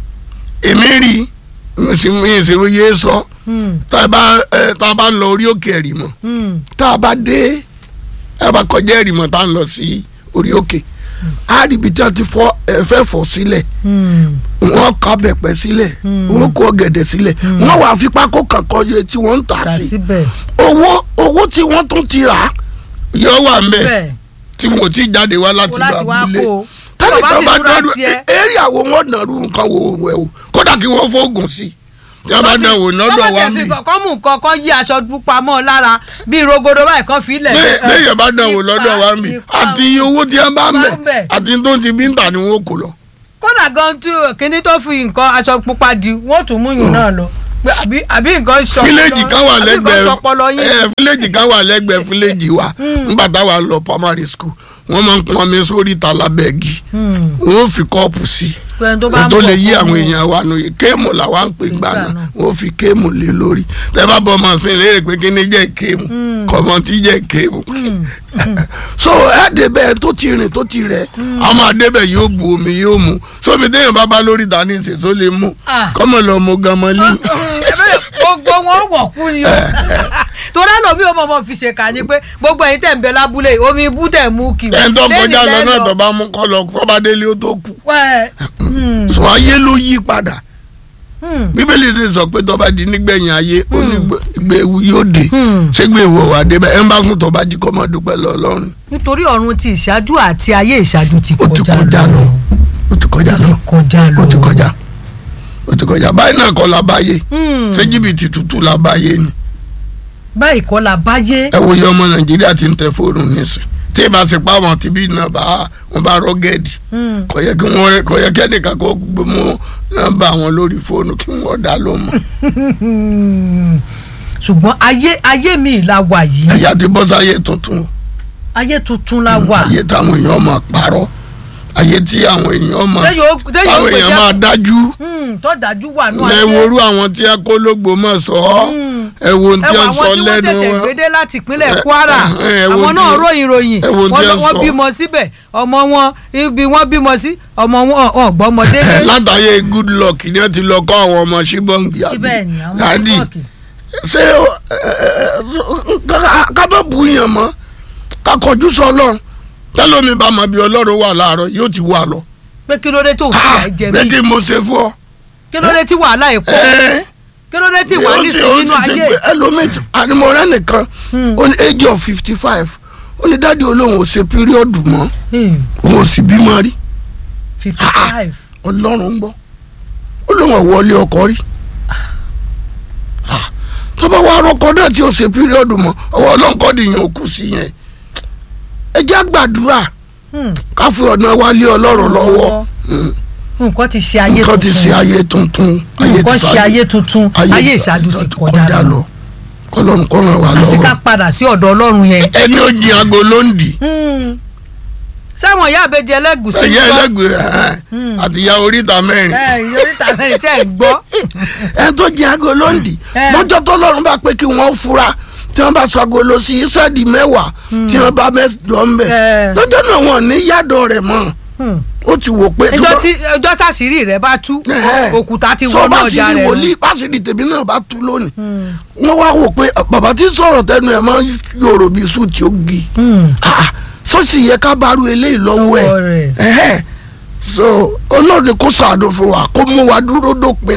Speaker 2: èmi rí mi sì mi sì yé sọ
Speaker 1: hmm,
Speaker 2: tá a bá ẹ, tá a bá ń lọ orí òkè ẹ̀rìmọ̀
Speaker 1: hmm.
Speaker 2: tá a bá dé tá a bá kọjá ẹ̀rìmọ̀ tá a ń lọ sí orí òkè á rí ibi tí a ti fọ́ ẹ fẹ́ fọ́ sílẹ̀
Speaker 1: Hmm.
Speaker 2: wọ́n kọ́ bẹ̀pẹ̀ sílẹ̀
Speaker 1: Hmm.
Speaker 2: wọ́n kó ọ̀gẹ̀dẹ̀ sílẹ̀ wọ́n wàá fi pákó kankan yẹ tí wọ́n ń tà
Speaker 1: tà
Speaker 2: sí
Speaker 1: síbẹ̀
Speaker 2: owó owó tí wọ́n tún ti rà á yóò wà ń bẹ̀
Speaker 1: bẹ́ẹ̀
Speaker 2: tí wọ́n ti jáde wá láti
Speaker 1: kó
Speaker 2: lọ
Speaker 1: láti wá
Speaker 2: abúlé
Speaker 1: kó o
Speaker 2: tẹ́lẹ̀
Speaker 1: bàbá
Speaker 2: tó
Speaker 1: sì
Speaker 2: bá
Speaker 1: múra
Speaker 2: dọ́dún
Speaker 1: tiẹ̀
Speaker 2: eré àwọn wọn nàrú nǹkan wò wẹ̀ o kódà kí wọ́n fóògùn sí tí wọ́n bá dán wò lọ́dọ̀ wa
Speaker 1: wọ́n
Speaker 2: mi
Speaker 1: fi kọ́ mú nǹkan kan yí aṣọ pupa mọ́ ọ lára bíi rogodo báyìí kan fi lẹ̀
Speaker 2: lẹ́yìn bá dán wò lọ́dọ̀ wa mi
Speaker 1: ipa-
Speaker 2: àti owó tí wọ́n bá ń
Speaker 1: Bá ń bẹ̀.
Speaker 2: bẹ̀ àti tó ti bí ń tà ni wọ́n kò lọ.
Speaker 1: kódà gan tí kíní tó fi nǹkan aṣọ pupa di wọ́n tún mú yùn náà lọ Pé àbí àbí nǹkan sọ
Speaker 2: fíléèjì kan wà
Speaker 1: àbí nǹkan sọpọlọ
Speaker 2: lẹ́gbẹ̀ẹ́
Speaker 1: yín
Speaker 2: ẹ fíléèjì kan wà lẹ́gbẹ̀ẹ́ fíléèjì wa nígbà táwa lọ primary school wọ́n máa ń pọn mi sórí ìta lábẹ́ẹ̀gì
Speaker 1: Hmm.
Speaker 2: wọ́n fi kọ́ọ̀pù sí
Speaker 1: pé tó bá ń
Speaker 2: tó
Speaker 1: bọ̀
Speaker 2: lè yí
Speaker 1: fún
Speaker 2: àwọn
Speaker 1: un.
Speaker 2: èèyàn wa nù kéèmù làwa ń pè gbà
Speaker 1: Gbà
Speaker 2: náà
Speaker 1: náà.
Speaker 2: wọ́n fi kéèmù lé lórí tẹ́ bá bọ́ ọmọ sí léèrè pé kí ni jẹ́ kéèmù kọ́mọ tí jẹ́ kéèmù so ẹ débẹ̀ tó ti rìn tó ti rẹ̀ ọmọ àdébẹ̀ yóò bu omi yóò mu sómi téèyàn bá bá lórí ìta ní ìsìn tó lè mú
Speaker 1: Ah.
Speaker 2: kọ́mọ lọ mọ gamọ́lé
Speaker 1: Ẹ̀bẹ̀ gbogbo wọn wọ̀ kú ni o torí àlọ́ mi ò mọ̀ mọ̀ fi ṣèkà ni pé gbogbo ẹ̀yin tẹ̀ ń bẹ lábúlé yìí, omi ibú tẹ̀ mú kì
Speaker 2: ẹni tó kọjá lọ
Speaker 1: lẹ́nu
Speaker 2: náà
Speaker 1: lẹ́nu.
Speaker 2: tó bá mú kọ́ lọ tó bá délé ó tó kù
Speaker 1: Wẹ́, hmm,
Speaker 2: sọ ayé ló yí padà
Speaker 1: Hmm.
Speaker 2: bíbélì ti sọ pé tọ́ba di nígbẹ̀yìn ayé ó ní gbé ewu yóò dé
Speaker 1: Hmm.
Speaker 2: ṣé gbé ewu ọ̀wà dé bẹ́ẹ̀ ẹ̀ ń bá sùn tọ́ba jí kọ́ máa dúpẹ́ lọ ọlọ́run
Speaker 1: nítorí ọ̀run ti ìṣáájú àti ayé ìṣáájú ti
Speaker 2: ó ti
Speaker 1: kọjá
Speaker 2: kọjá lọ ó ti kọjá lọ
Speaker 1: kọjá lọ
Speaker 2: ó ti kọjá ó ti kọjá báyìí náà kọ́ la báyé
Speaker 1: Hmm.
Speaker 2: ṣé jìbìtì tútù la báyé ni
Speaker 1: báyìí kọ́ la báyé
Speaker 2: ẹ wo iye ọmọ nàìjíríà ti ń tẹ fóònù nísìn tí ì bá ṣe pa àwọn tìbí náà bá wọn bá rọgẹ́dì
Speaker 1: Hmm.
Speaker 2: kò yẹ kí wọ́n kò yẹ kí ẹnìkan kó gbé mú nọ́mbà wọn lórí fóònù kí wọ́n dá ló mọ̀
Speaker 1: Hmm. ṣùgbọ́n ayé ayé mi la wà yìí
Speaker 2: ẹ̀yà ti bọ́ sáyé tuntun
Speaker 1: ayé tuntun la wà
Speaker 2: ayé táwọn èèyàn máa parọ́ ayé tí àwọn èèyàn máa
Speaker 1: Téèyàn ó- téèyàn ó
Speaker 2: táwọn
Speaker 1: pèsè-
Speaker 2: èèyàn máa dájú
Speaker 1: Hmm. tó dájú wà nù
Speaker 2: ẹ worú àwọn tí a kó lógbò mọ̀ sọ ọ́
Speaker 1: Hmm.
Speaker 2: ẹ wo ohun
Speaker 1: ẹ
Speaker 2: tí
Speaker 1: wọ
Speaker 2: a
Speaker 1: àwọn
Speaker 2: sọ
Speaker 1: tí wọ́n
Speaker 2: lẹ́nu
Speaker 1: ṣẹ̀ṣẹ̀
Speaker 2: wọn
Speaker 1: gbédé láti ìpínlẹ̀
Speaker 2: ẹ-
Speaker 1: Kwara
Speaker 2: ẹ- ẹ wo
Speaker 1: àwọn
Speaker 2: tí-
Speaker 1: náà ròyìn ròyìn
Speaker 2: ẹ wo
Speaker 1: wọ́n
Speaker 2: tí
Speaker 1: lọ-
Speaker 2: ẹ
Speaker 1: wọ́n
Speaker 2: sọ.
Speaker 1: bímọ síbẹ̀ ọmọ wọn ibi wọ́n bímọ sí ọmọ wọn ọ̀ gbọ́mọdé
Speaker 2: ẹ látàyè good luck ni wọ́n ti lọ kọ́ àwọn ọmọ ṣíbọ̀ǹgì
Speaker 1: síbẹ̀ ni àwọn
Speaker 2: Dádì,
Speaker 1: ṣíkọ̀kì
Speaker 2: ṣé o- ẹ- ẹ- ẹ- ká- ká bá bu yàn mọ́ ká kọjú sọ ọlọ́run tẹ́lómi bá mọ̀ bí ọlọ́run wà láàárọ̀ yóò ti wà lọ.
Speaker 1: pé kí ló dé tó
Speaker 2: Ah,
Speaker 1: fi jẹ
Speaker 2: bẹ́ẹ̀
Speaker 1: mí
Speaker 2: kí mo ṣe fún ọ.
Speaker 1: kí ló dé tí wàhálà ẹ̀ pọ̀
Speaker 2: Ẹ,
Speaker 1: kí ló dé tí wà
Speaker 2: ó
Speaker 1: ní
Speaker 2: ti-
Speaker 1: sí
Speaker 2: ó
Speaker 1: nínú
Speaker 2: ti ṣe
Speaker 1: ayé
Speaker 2: pé ẹlòmíì tí- àdìmọ̀rẹ́ nìkan
Speaker 1: Hmm.
Speaker 2: ó ní age of fifty five ó ní dáàdi olóhùn ò ṣe píríọ̀dù mọ́
Speaker 1: Hmm.
Speaker 2: òun ò sì bímọ rí
Speaker 1: fifty five
Speaker 2: ọlọ́run ń gbọ́ ó lóun ọ̀wọ́lé ọkọ rí Ah, tó bá wá rọkọ náà tí ó ṣe píríọ̀dù mọ́ ọwọ́ ọlọ́run kọ́ nìyẹn ò kù sí yẹn ẹ jẹ́ àgbàdúrà ká fi ọ̀nà wa lé ọlọ́run lọ́wọ́ Mm.
Speaker 1: nǹkan ti ṣe ayé
Speaker 2: nǹkan ti ṣe
Speaker 1: tuntun
Speaker 2: ayé tuntun
Speaker 1: nǹkan
Speaker 2: ti
Speaker 1: ṣe ayé tuntun ayé ìṣáájú ti kọjá lọ
Speaker 2: kọlọ́run kọ́ ràn wá
Speaker 1: àfi ká
Speaker 2: lọ́wọ́
Speaker 1: padà sí ọ̀dọ̀ ọlọ́run yẹn
Speaker 2: ẹni ó jí aago ló ń dì
Speaker 1: Hmm. sáwọn ìyá àbẹjẹ ẹlẹgùsí
Speaker 2: ẹyẹ
Speaker 1: gbọ́?
Speaker 2: ẹlẹgbẹẹ
Speaker 1: Hmm.
Speaker 2: àti ìyá oríta mẹ́rin
Speaker 1: ẹ ìyọríta mẹ́rin tẹ́ ẹ̀ gbọ́
Speaker 2: ẹ tó jí aago ló ń dì
Speaker 1: Eh.
Speaker 2: lọ́jọ́ tọ́lọ́run bá pé kí wọ́n fura tí wọ́n bá sọ aago lọ sí ìsẹ́ẹ̀dì mẹ́wàá tí wọ́n bá mẹ́jọ ń bẹ̀
Speaker 1: Eh.
Speaker 2: lọ́jọ́ náà wọ́n ní yàdọ̀ rẹ̀ mọ́
Speaker 1: Hmm.
Speaker 2: ó ti wò pé
Speaker 1: ẹjọ́ tí ẹjọ́ tàṣírí rẹ̀ bá tú
Speaker 2: Eh.
Speaker 1: òkúta ti
Speaker 2: sọ
Speaker 1: wọnú
Speaker 2: bá sì
Speaker 1: ọjà
Speaker 2: ní
Speaker 1: rẹ̀
Speaker 2: wòlíì pásìlì tèmi náà bá tú lónìí
Speaker 1: Hmm.
Speaker 2: wọ́n wá wò pé bàbá tí sọ̀rọ̀ tẹnu ẹ̀ máa ń yòrò bí sùn tí ó gi
Speaker 1: Hmm.
Speaker 2: Ah, sọ́ọ̀sì yẹ ká bá ru eléyìí lọ́wọ́ ẹ̀
Speaker 1: Lọ́wọ́ rẹ̀.
Speaker 2: Ẹ̀hẹ́. so olóòdì kó sàánú fún wa kó mú wa dúró dópin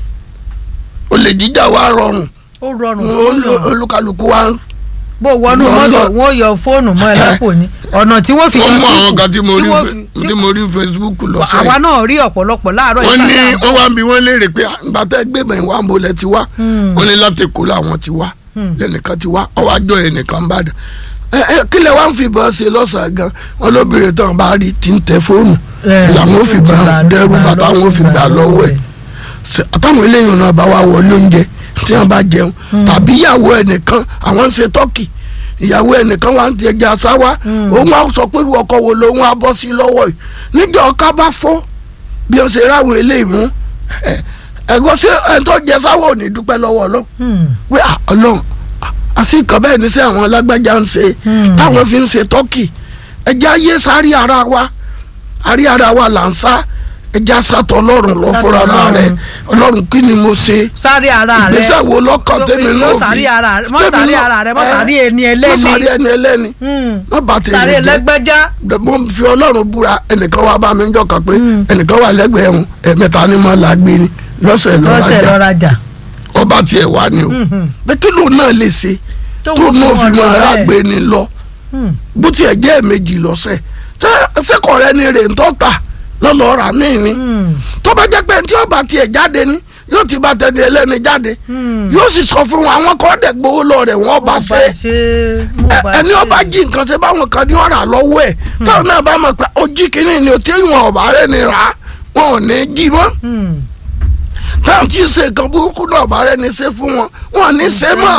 Speaker 2: olè jíjà wa rọrùn
Speaker 1: ó rọrùn
Speaker 2: Olú-
Speaker 1: fún yàn.
Speaker 2: olúkálùkù wa ń
Speaker 1: bó wọnú
Speaker 2: Lọ́nà-
Speaker 1: mọ́tò wọn ò yọ fóònù mọ́ ẹ lápò ni ọ̀nà tí wọ́n fi
Speaker 2: wọ́n
Speaker 1: yọ
Speaker 2: mú àwọn
Speaker 1: sípò,
Speaker 2: kan tí mo rí
Speaker 1: wọ́n
Speaker 2: fe-
Speaker 1: fi-
Speaker 2: tí mo rí Facebook
Speaker 1: àwa
Speaker 2: lọ́sẹ̀
Speaker 1: náà rí ọ̀pọ̀lọpọ̀ láàárọ̀
Speaker 2: wọ́n ní
Speaker 1: ìgbà tá
Speaker 2: wọ́n wá ń bi wọ́n léèrè pé ìgbà tẹ́ gbẹ̀bẹ̀ wà ń bolẹ̀ ti wá
Speaker 1: Hmm.
Speaker 2: wọ́n ní láti kó làwọn ti wá
Speaker 1: Hmm.
Speaker 2: lẹ́nìkan ti wá ọwọ́ àjọ ẹnìkan bá dà ẹ ẹ kílẹ̀ wá ń fìbọn ṣe lọ́sàn-án gan wọn lóbìnrin tán bá rí ti ń tẹ fóònù
Speaker 1: Eh,
Speaker 2: làwọn ò fi
Speaker 1: gbà
Speaker 2: gbà dẹrù
Speaker 1: gbà
Speaker 2: bàtà wọn ò fi gbà lọ́wọ́ ẹ̀ Ṣe- àtàwọn eléyìí náà bá wá wọlé oúnjẹ tí wọn bá jẹun tàbí ìyàwó ẹnìkan àwọn ń ṣe tọ́kì ìyàwó ẹnìkan wà ń ti ẹja sáwá òun á sọ pé irú ọkọ wo lòun á bọ́ sí lọ́wọ́ yìí níjọ́ ọká bá fọ́ bí wọ́n ṣe ráwọn eléyìí mú ẹ- ẹ̀gbọ́n ṣé ẹni tó jẹ sáwọ́ ò ní dúpẹ́ lọ́wọ́ ọlọ́run
Speaker 1: Hmm.
Speaker 2: pé à, ọlọ́run à, àfi nǹkan bẹ́ẹ̀ ní sẹ́ àwọn alágbájá ń ṣe
Speaker 1: Hmm.
Speaker 2: táwọn fi ń ṣe tọ́kì ẹja ayé sáré ara wa àrí ara wa là ń sá ẹja sátọ̀ ọlọ́run lọ
Speaker 1: Sátọ̀
Speaker 2: fúnra ara rẹ̀
Speaker 1: Ọlọ́run.
Speaker 2: ọlọ́run kí ni mo ṣe
Speaker 1: sáré ara rẹ̀
Speaker 2: ìgbésẹ̀ wo lọ́kàn tèmi náà
Speaker 1: mọ́ sáré ara rẹ̀ mọ́
Speaker 2: tèmi
Speaker 1: sáré
Speaker 2: náà-
Speaker 1: ara rẹ̀ mọ́
Speaker 2: ẹ,
Speaker 1: sáré ẹni
Speaker 2: mọ́
Speaker 1: ẹlẹ́ni
Speaker 2: sáré ẹni ẹlẹ́ni
Speaker 1: Hmm.
Speaker 2: mọ́ bá tèmi
Speaker 1: sáré
Speaker 2: jẹ́
Speaker 1: ẹlẹ́gbẹ́já
Speaker 2: mo fi ọlọ́run búra ẹnìkan wá bá mi ń jọkàn pé ẹnìkan wà lẹ́gbẹ̀ẹ́ ẹ̀hún ẹ̀mẹ́ta ni mo là gbé ni lọ́sẹ̀
Speaker 1: lọ́sẹ̀
Speaker 2: lọ́rajà
Speaker 1: lọ́rajà
Speaker 2: ọba tiẹ̀ wá ni o bẹ́ẹ̀ kí lóun náà lè ṣe tó
Speaker 1: wọ́n
Speaker 2: náà
Speaker 1: fún
Speaker 2: fi
Speaker 1: wọn
Speaker 2: máa
Speaker 1: lọ
Speaker 2: rà
Speaker 1: bẹ́ẹ̀.
Speaker 2: gbé ni lọ
Speaker 1: Hmm.
Speaker 2: bó tiẹ̀ jẹ́ ẹ̀mejì lọ́sẹ̀ tẹ́ sẹ́kọ̀ rẹ ni rè ń tọ́ta lọ́lọ́ rà mí ni
Speaker 1: Hmm.
Speaker 2: tó bá jẹ́ pé tí ọba tiẹ̀ jáde ni yóò ti bá tẹni ẹlẹ́ni jáde
Speaker 1: Hmm.
Speaker 2: yóò sì sọ fún wọn àwọn kan dẹ̀ gbowó lọ rẹ̀ wọ́n bá
Speaker 1: Mo
Speaker 2: ṣe
Speaker 1: mo
Speaker 2: Ẹ-
Speaker 1: bá
Speaker 2: ẹni
Speaker 1: ṣe.
Speaker 2: ọba jí nǹkan ṣe báwọn kan ní ọ̀rà lọ́wọ́ ẹ̀ táwọn náà bá mọ̀ pé ojí kìíní ni ò tí wọn ọ̀bà rẹ̀ ni rà á wọn ò ní jí mọ́
Speaker 1: Hmm.
Speaker 2: táwọn tí ń ṣe nǹkan burúkú náà ọ̀bà rẹ̀ ni ṣe fún wọn wọn ò ní ṣe mọ́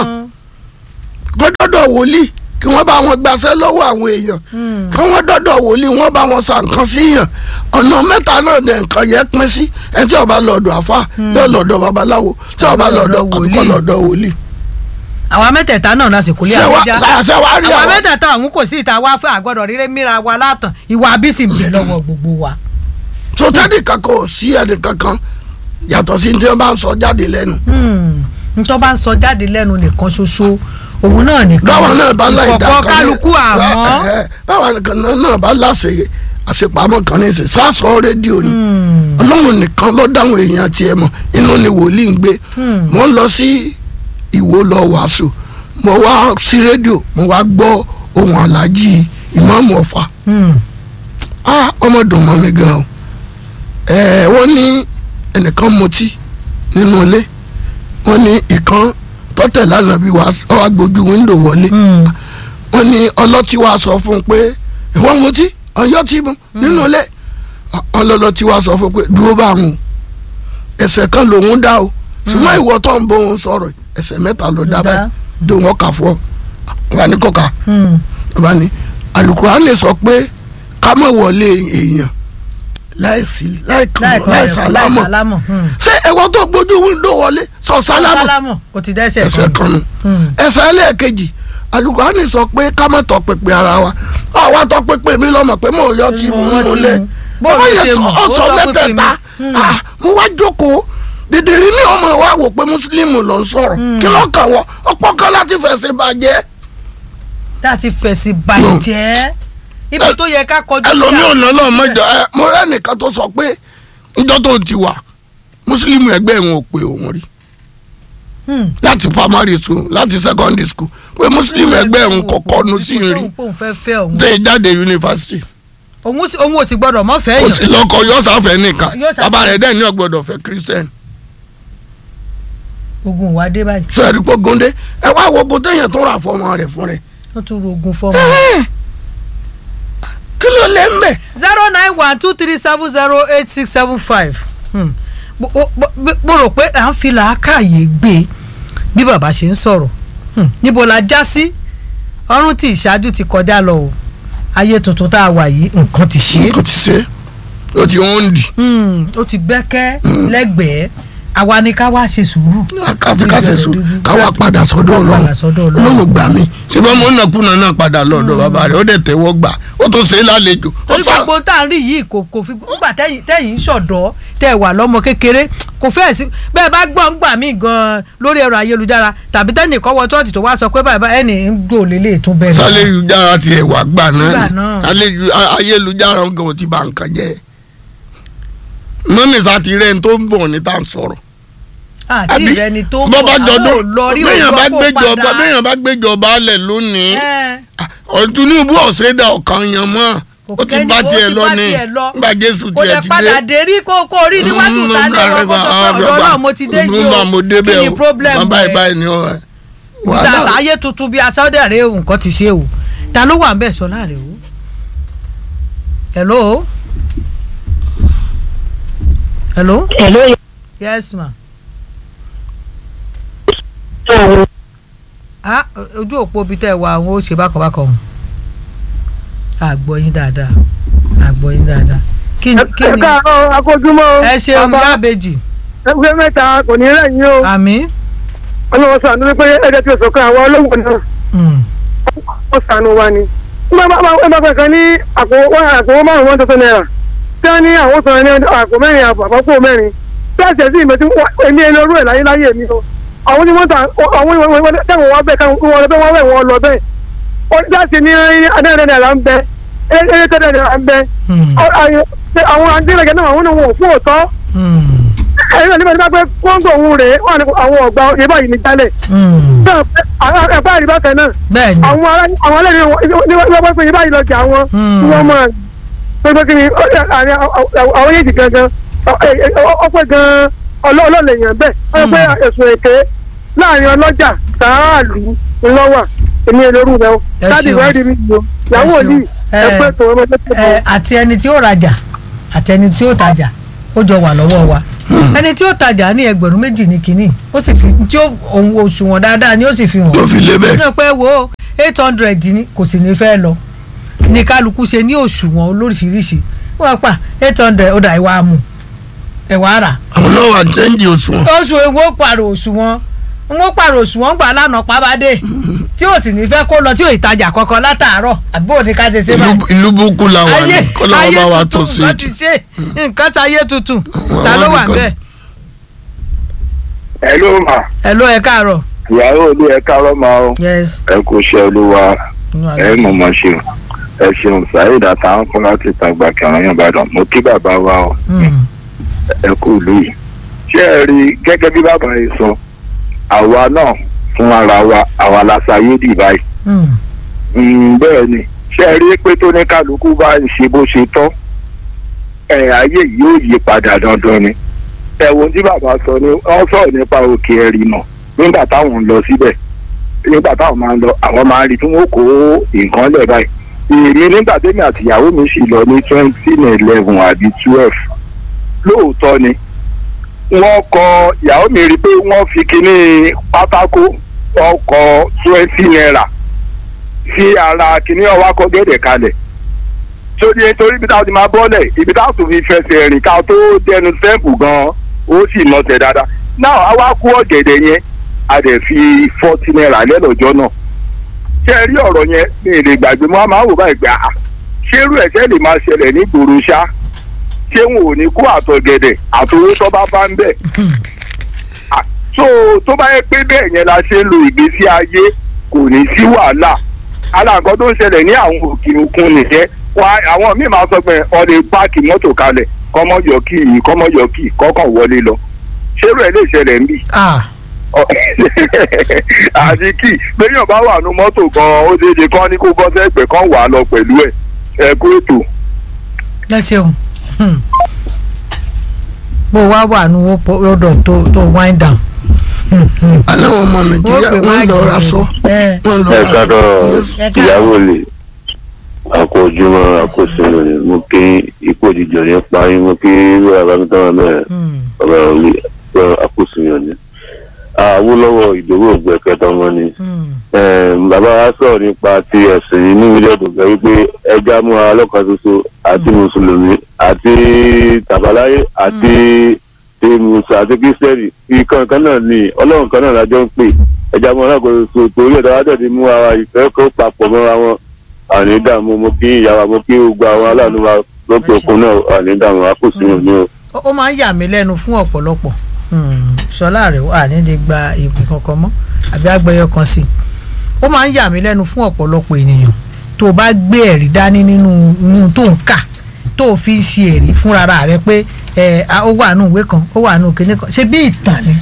Speaker 2: wọ́n dọ́dọ̀ wòlíì kí wọ́n bá wọn gbaṣẹ́ lọ́wọ́ àwọn èèyàn
Speaker 1: Hmm.
Speaker 2: kí wọ́n dọ́dọ̀ wòlíì wọ́n bá wọn sa nǹkan sí yàn ọ̀nà mẹ́ta náà ní nǹkan yẹn pín sí ẹ tí ó bá lọ́dọ̀ àfa yóò lọ́dọ̀ babaláwo tí ó bá lọ́dọ̀
Speaker 1: lọ́dọ̀
Speaker 2: àtúkọ̀
Speaker 1: wòlíì.
Speaker 2: lọ́dọ̀ wòlíì.
Speaker 1: àwa mẹ́tẹ̀ẹ̀ta náà la sì kò lé
Speaker 2: ṣé wá
Speaker 1: àbújá
Speaker 2: ṣé wá rí
Speaker 1: àwa
Speaker 2: àwọn
Speaker 1: mẹ́tẹ̀ẹ̀ta àwọn kò sí ìta wá fún àgbọ̀dọ̀ rírẹ́ mìíràn wa látàn ìwà abísì ń bẹ lọ́wọ́ gbogbo wa.
Speaker 2: sọtẹ́nì kankan ò sí ẹnì kankan yàtọ̀ sí tí wọ́n bá ń sọ jáde lẹ́nu.
Speaker 1: Hmm. ntọ́ bá ń sọ jáde lẹ́nu nìkan ṣoṣo òun náà nìkan
Speaker 2: báwọn náà bá láì dá
Speaker 1: ìkọ̀kọ̀ kálukú àmọ́
Speaker 2: ẹ, ẹ, báwọn nìkan náà bá láṣẹ àṣepamọ́ kan ní ìsìn sásọ rédíò ni ọlọ́run nìkan ló dáhùn èèyàn tiẹ̀ mọ̀ inú ni wòlíì ń gbé mo ń lọ sí ìwó lọ wàásù mo wá sí rédíò mo wá gbọ́ ohun aláàjì ìmáàmù ọ̀fà ah ọmọ dùn mọ́ mi gan o ẹ wọ́n ní ẹnìkan mutí nínú ilé wọ́n ní ìkan tọ́tẹ̀ lánàá bí wàá ọ wá gbójú wíńdò wọlé wọ́n ní ọlọ́tí wa sọ fún un pé ìwọ́n mutí ọyọ́ tí mu nínú ilé ọlọ́lọ́tí wa sọ fún un pé dúró bá wọn ẹsẹ̀ kan lòun dá o ṣùgbọ́n ìwọ tó ń bọ̀ òun sọ̀rọ̀ ẹsẹ̀ mẹ́ta ló dá báyìí dó wọn kà fún ọ ọba ní kọ́ka ọba ní Àlùkùránì sọ pé ká má wọlé èèyàn láìsí láìkàn láìsàlámọ̀ ṣé ẹ̀wọ́ tó gbójú wíńdò wọlé sọ sálámọ̀
Speaker 1: sálámù kò ti dẹ́sẹ̀
Speaker 2: ẹsẹ̀ kan nù ẹsẹ̀ ẹlẹ́ẹ̀kejì Àlùkùránì sọ pé ká má tọpinpin ara wa àwa tọpinpin mi lọ́mọ pé mò ń yọ tí mo ń lé
Speaker 1: bó o ṣe mọ̀ ó
Speaker 2: ọ̀sọ̀
Speaker 1: tọpinpin mi.
Speaker 2: mẹ́tẹ̀ẹ̀ta mo wá jókòó dìdìrín ní ọmọ wa wò pé mùsùlùmí ló ń sọ̀rọ̀ kí ló kàn wọ́n ọ̀pọ̀ kan láti fẹ̀sẹ̀ bàjẹ́
Speaker 1: tá a ti fẹ̀sì bàjẹ́ ibi tó yẹ ká kọjú sí
Speaker 2: ẹlòmí
Speaker 1: àwọn-
Speaker 2: ò ná lọ́ọ́ mọ́jọ ẹ mo rẹ́ nìkan tó sọ pé njọ́ tó ti wà mùsùlùmí ẹgbẹ́ wọn ò pé òun rí
Speaker 1: Hmm.
Speaker 2: láti primary school láti secondary school pé mùsùlùmí ẹgbẹ́ òun kọ̀ọ̀kan nu sí rí
Speaker 1: Òun pòun fẹ́ fẹ́ òun
Speaker 2: tẹ̀ jáde yunifásitì
Speaker 1: òun sì- òun ò sì gbọ́dọ̀ mọ́ fẹ́
Speaker 2: kò
Speaker 1: yàn
Speaker 2: sí lọ́kọ yóò sáfẹ́ nìkan
Speaker 1: Yóò sáfẹ́.
Speaker 2: bàbá rẹ̀ dẹ̀ ní ọ̀gbọ́dọ̀ fẹ́ christian
Speaker 1: ogun wa dé báyìí
Speaker 2: sọ ẹ̀rí pé gondé ẹ wá wo ogun téèyàn tó rà fọmọ rẹ̀ fún rẹ̀
Speaker 1: wọ́n tún ro ogun fọ́mọ.
Speaker 2: kí ló lè ń bẹ̀
Speaker 1: zero nine one two three seven zero eight six seven five mo rò pé à ń fi làákàyè gbé bí bàbá ṣe ń sọ̀rọ̀ Hmm. níbo la já sí ọrùn tí ìṣáájú ti kọjá lọ o ayé tuntun tá a wà yìí nǹkan ti ṣe é
Speaker 2: nǹkan ti ṣe ó ti ń dì
Speaker 1: Hmm, ó ti bẹ́kẹ́ lẹ́gbẹ̀ẹ́ àwa ni ká wá ṣe sùúrù.
Speaker 2: káfí kásẹ̀ sùn káwá padà sọ́dọ̀ ọlọ́run
Speaker 1: Padà sọ́dọ̀ Ọlọ́run.
Speaker 2: ọlọ́run gbà mí ṣùgbọ́n mo ń nàkúnà náà padà lọ́dọ̀ bàbá rẹ̀ ó dẹ̀ tẹ́wọ́ gbà ó tó ṣe é lálejò ó
Speaker 1: torí
Speaker 2: sá
Speaker 1: gbogbo tá à ń rí yìí kò kò fi nígbà tẹ́yìn tẹ́yìn ń ṣọ̀dọ́ tẹ́ ẹ wà lọ́mọ kékeré kò fẹ́ẹ̀ sí bẹ́ẹ̀ bá gbọ́ ń gbà mí gan-an lórí ẹ̀rọ ayélujára tàbí tẹ́nì kọ́ wọ chọ́ọ̀tì tó wá sọ pé bàbá ẹnì ń gbò lélẹ̀ tún bẹ́ẹ̀
Speaker 2: sálẹ́yùjára ti ẹ̀wà gbà
Speaker 1: Gbà
Speaker 2: náà
Speaker 1: náà.
Speaker 2: ni Àlejò- a- ayélujára ń gan ti bà nǹkan jẹ́ mọ́nìsá ti rẹ̀ ń tó ń bọ̀ ní tá à ń sọ̀rọ̀
Speaker 1: àti ìrẹni tó ń
Speaker 2: bọ́
Speaker 1: bọ̀
Speaker 2: bá
Speaker 1: àwọn
Speaker 2: jọdún
Speaker 1: ò lọ rí
Speaker 2: béèyàn bá
Speaker 1: òun
Speaker 2: gbéjọba
Speaker 1: lọ́pọ̀ padà
Speaker 2: béèyàn bá gbéjọba alẹ̀ lónìí
Speaker 1: Ẹ́,
Speaker 2: Tinubu ọ̀sẹ̀dà ọ̀kan yan mọ́ ó ti
Speaker 1: kẹ́ni-
Speaker 2: bá
Speaker 1: ó ti
Speaker 2: tiẹ̀ lọ
Speaker 1: bá
Speaker 2: ní
Speaker 1: tiẹ̀ lọ.
Speaker 2: nígbà Jésù
Speaker 1: kò
Speaker 2: tiẹ̀
Speaker 1: dẹ̀
Speaker 2: ti
Speaker 1: padà
Speaker 2: dé
Speaker 1: dé rí kó kó rí níwájú
Speaker 2: Mm,
Speaker 1: ta ní
Speaker 2: mm,
Speaker 1: wọn kó sọ pé
Speaker 2: ah,
Speaker 1: ọ̀dọ́
Speaker 2: bàbá,
Speaker 1: náà mo ti dé yìí
Speaker 2: mm,
Speaker 1: o
Speaker 2: mo débẹ̀
Speaker 1: kí ni
Speaker 2: o.
Speaker 1: problem
Speaker 2: bàbá
Speaker 1: rẹ̀?
Speaker 2: ìbáyìí ni ọ ẹ.
Speaker 1: ìta
Speaker 2: wàhálà
Speaker 1: àṣàyè tuntun bíi asáwọ́dẹ̀ rẹ̀ nǹkan ti ṣe o ta ló wà ń bẹ̀ sọ láàrin o. hello. hello.
Speaker 3: Hello,
Speaker 1: yes ma.
Speaker 3: yàrá
Speaker 1: ah ojú òpó bíi tẹ́ ẹ wà àwọn ó ṣe bákan bákan o. àgbọ̀ yín dáadáa àgbọ̀ yín dáadáa. kí ni kí
Speaker 3: ẹ
Speaker 1: ni
Speaker 3: káàárọ̀ akójúmọ́
Speaker 1: ẹ ṣeun
Speaker 3: bàbá
Speaker 1: yábejì
Speaker 3: ẹgbẹ́ mẹ́ta kò ní rẹ̀yìn o
Speaker 1: àmì.
Speaker 3: ọlọ́wọ́ sànú wípé ẹgbẹ́ tí o sọ̀kan àwọn olówó náà
Speaker 1: Mm.
Speaker 3: ó sànú wa ni. wọ́n bá bá bá kan ní àpò àpò márùn-ún one thousand naira tí wọ́n ní àwọn sọ̀rọ̀ ní àpò mẹ́rin àpò àpapọ̀ mẹ́rin tí a ṣẹ̀ sí ìmọ̀ tí èmi ẹni orú ẹ̀ láyé láyé mi o àwọn tí wọ́n ta àwọn ìwọ̀n tẹ̀wọ̀n wá bẹ́ẹ̀ káwọn wọ́n lọ bẹ́ẹ̀ wọ́n wẹ̀ wọ́n lọ bẹ́ẹ̀ ó jáde ní adẹ́rẹ́ náírà ń bẹ ẹ̀ẹ́dẹ́gbẹ̀rẹ̀ náírà ń bẹ
Speaker 1: Mm.
Speaker 3: àwọn adẹ́rẹ́gẹ̀ náà àwọn òun ò fún òótọ́
Speaker 1: Mm.
Speaker 3: ẹ̀yin náà nígbà tí wọ́n pẹ́ kóńgò òun rèé wọ́n ní àwọn ọ̀gbà yìí báyìí ní jálẹ̀
Speaker 1: Mm.
Speaker 3: ẹ̀fọ́ àríbá kan náà
Speaker 1: bẹ́ẹ̀ ni.
Speaker 3: àwọn ará àwọn alẹ́ ní wọ́n pẹ́ pé yìí báyìí lọ́jà àwọn
Speaker 1: Hmm.
Speaker 3: tí wọ́n máa pé kí ni àárín àwọn yéèjì gangan ọpẹ́ gan ọlọ́ọ̀lẹ̀ yẹn bẹ́ẹ̀ wọ́n pẹ́ ẹ̀sùn èké láàrin ọlọ́jà sàáàlú ńlọ́wà èmi èlòrú rẹ o
Speaker 1: Ẹ
Speaker 3: láti
Speaker 1: ṣeun.
Speaker 3: ìwádìí mi yìí o ìyàwó
Speaker 1: Ẹ ṣeun.
Speaker 3: òní ẹgbẹ́ tó ọmọ tó
Speaker 1: ẹ àti ẹni tí ó rajà àti ẹni tí ó tajà ó jọ wà lọ́wọ́ wa ẹni tí ó tajà ní ẹgbẹ̀rún méjì ní kínní ó sì fi tí ó òun òṣùwọ̀n dáadáa ni ó sì fi hàn
Speaker 2: ló fi lé bẹ́ẹ̀
Speaker 1: ní pé wo eight hundred ni kò sì ní fẹ́ lọ ní kálukú ṣe ní òṣùwọ̀n olóríṣiríṣi wọ́n pa eight hundred ó dà ìwà mú ẹ̀wà rà
Speaker 2: àwọn náà wà jẹ́ǹdì òṣùwọ̀n
Speaker 1: oṣù èwo pààrọ̀ òṣùwọ̀n n ó pààrọ̀ òṣùwọ̀n gbà lánàá pàbádé tí ò sì ní fẹ́ kó lọ tí ò ìtajà kankan látàárọ̀ àbí òní ká ṣe ṣe báyìí
Speaker 2: Ìlú- ìlú búkú la wà ní
Speaker 1: ayé
Speaker 2: kọ́lá wọn
Speaker 1: ayé
Speaker 2: bá wa tó
Speaker 1: tuntun
Speaker 2: sí
Speaker 1: nǹkan ti ṣe nǹkan ti ayé tuntun ta ló
Speaker 2: àwọn
Speaker 1: wà
Speaker 2: nìkan.
Speaker 1: bẹ́ẹ̀
Speaker 4: ẹ ló mà
Speaker 1: ẹ ló ẹ káàárọ̀
Speaker 4: ìyàwó olú ẹ káàárọ̀ máa ó
Speaker 1: yes
Speaker 4: ẹ kò ṣe olúwa ẹ mọ̀ mọ̀ ṣe ẹ ṣeun saheed àtàwọn kan láti tàgbà kẹrin yàn bàdàn mo kí bàbá wa o
Speaker 1: Mm.
Speaker 4: ẹ kú ìlú yìí ṣé ẹ rí i gẹ́gẹ́ bí bàbá yìí sọ àwa náà fún ara wa àwa la ṣayé dì báyìí
Speaker 1: Mm.
Speaker 4: Mm, bẹ́ẹ̀ ni ṣé ẹ rí i pé tó ní kálukú bá ń ṣe bó ṣe tọ́ ẹ ayé yìí yóò yí padà dandan ni ẹ̀wọ̀n tí bàbá sọ ni wọ́n sọ̀rọ̀ nípa òkè ẹ̀rì náà nígbà táwọn ń lọ síbẹ̀ nígbà táwọn máa ń lọ àwọn máa ń rí tí wọ́n kó nǹkan lẹ̀ báyìí èmi nígbà tẹ́mi àtìyàwó mi sì lọ ní twenty eleven àbí twelve lóòótọ́ ni wọ́n kọ ìyàwó mi rí i pé wọ́n fi kinní pátákó wọ́n kọ twenty naira sí ara kinní ọwọ́ akọ gẹ́gẹ́ kalẹ̀ sórí nítorí ibi táwọn ti máa bọ́lẹ̀ ibi táwọn tó fi fẹsẹ̀ rìn ká tó dẹnu sẹ́ǹpù gan-an ó sì nọsẹ̀ dáadáa náà a wá kú ọ̀gẹ̀dẹ̀ yẹn a dẹ̀ fi forty naira lẹ́lọ́jọ́ náà ṣé ẹ rí ọ̀rọ̀ yẹn mi ì lè gbàgbé mọ́ a máa wò báyìí gbà á ṣé irú ẹ̀ṣẹ̀ lè máa ṣẹlẹ̀ ní gbòòrò ṣá ṣé wọn ò ní kó àtọ̀gẹ̀dẹ̀ àtòwó tó bá bá ń bẹ̀ Ah, so tó bá yẹ pé bẹ́ẹ̀ yẹn la ṣe ń lo ìgbésí ayé kò ní sí wàhálà aláǹkan tó ń ṣẹlẹ̀ ní àwọn òkè òkun nìyẹn wa àwọn míì máa sọ pé ọ lè páàkì mọ́tò kalẹ̀ kọ́mọ́yọ̀ kì í kọ́mọ́yọ̀ kì í kọ́kàn wọlé lọ ṣérú ẹ̀ lè ṣẹlẹ̀ ń bì
Speaker 1: Ah.
Speaker 4: àti kì í péyàn bá wà nù mọ́tò gan ó ṣeé ṣe kán ní kó bọ́ sẹ́gbẹ̀ẹ́ kan wà á lọ pẹ̀lú ẹ̀ ẹ kú ètò.
Speaker 1: ẹ ṣeun Hmm. bó wá wà ní rọ́dọ̀ tó tó wind down.
Speaker 2: aláwọ̀ ọmọ nàìjíríà wọ́n lọ ra sọ
Speaker 1: ẹ
Speaker 2: wọ́n lọ
Speaker 5: ẹ
Speaker 2: ra
Speaker 5: káàárọ̀
Speaker 2: sọ.
Speaker 1: ẹ
Speaker 5: ìyàwó lè àkó ojúmọ́ àkó sinmi ni mo kí ikú òjijì ní parí mo kí wíwá bámitán mẹ́rin
Speaker 1: Hmm.
Speaker 5: ọba òní àkó sinmi ni. Awólọ́wọ̀ ìdòwò ògbẹ́kẹ̀tà ọmọ ni.
Speaker 1: Hmm.
Speaker 5: Em, bàbá wa sọ̀rọ̀ nípa ti ẹ̀sìn inú mílíọ̀nù tó gbẹ́ wípé ẹja mú ara lọ́kàn ṣoṣo àti mùsùlùmí àti tàbáláyé àti ti mùsùlùmí àti kírísítẹ́nì ìkan kan náà ni ọlọ́run kan náà lájọ ń pè ẹja mú ara lọ́kàn ṣoṣo torí ẹ̀dá wa tẹ̀sí mú ara ìfẹ́ kó papọ̀ mọ́ra wọn àní dààmú mo kí ìyàwó mo kí gbogbo àwọn aláàánú wa lókè òkun náà àní dààmú wa kò sí wọn ní o.
Speaker 1: ó ó máa ń yà mí lẹ́nu fún ọ̀pọ̀lọpọ̀ Hmm. sọlá rẹ̀ wà ní lè gba ìpè kankan mọ́ àbí agbẹyọ kan sí i ó máa ń yà mí lẹ́nu fún ọ̀pọ̀lọpọ̀ ènìyàn tó o bá gbé ẹ̀rí dání nínú nínú tó ń kà tó o fi ń ṣe ẹ̀rí fúnra rẹ pé ẹ a- ó wà nù ìwé kan ó wà nù kíní kan ṣe bí ìtàn ni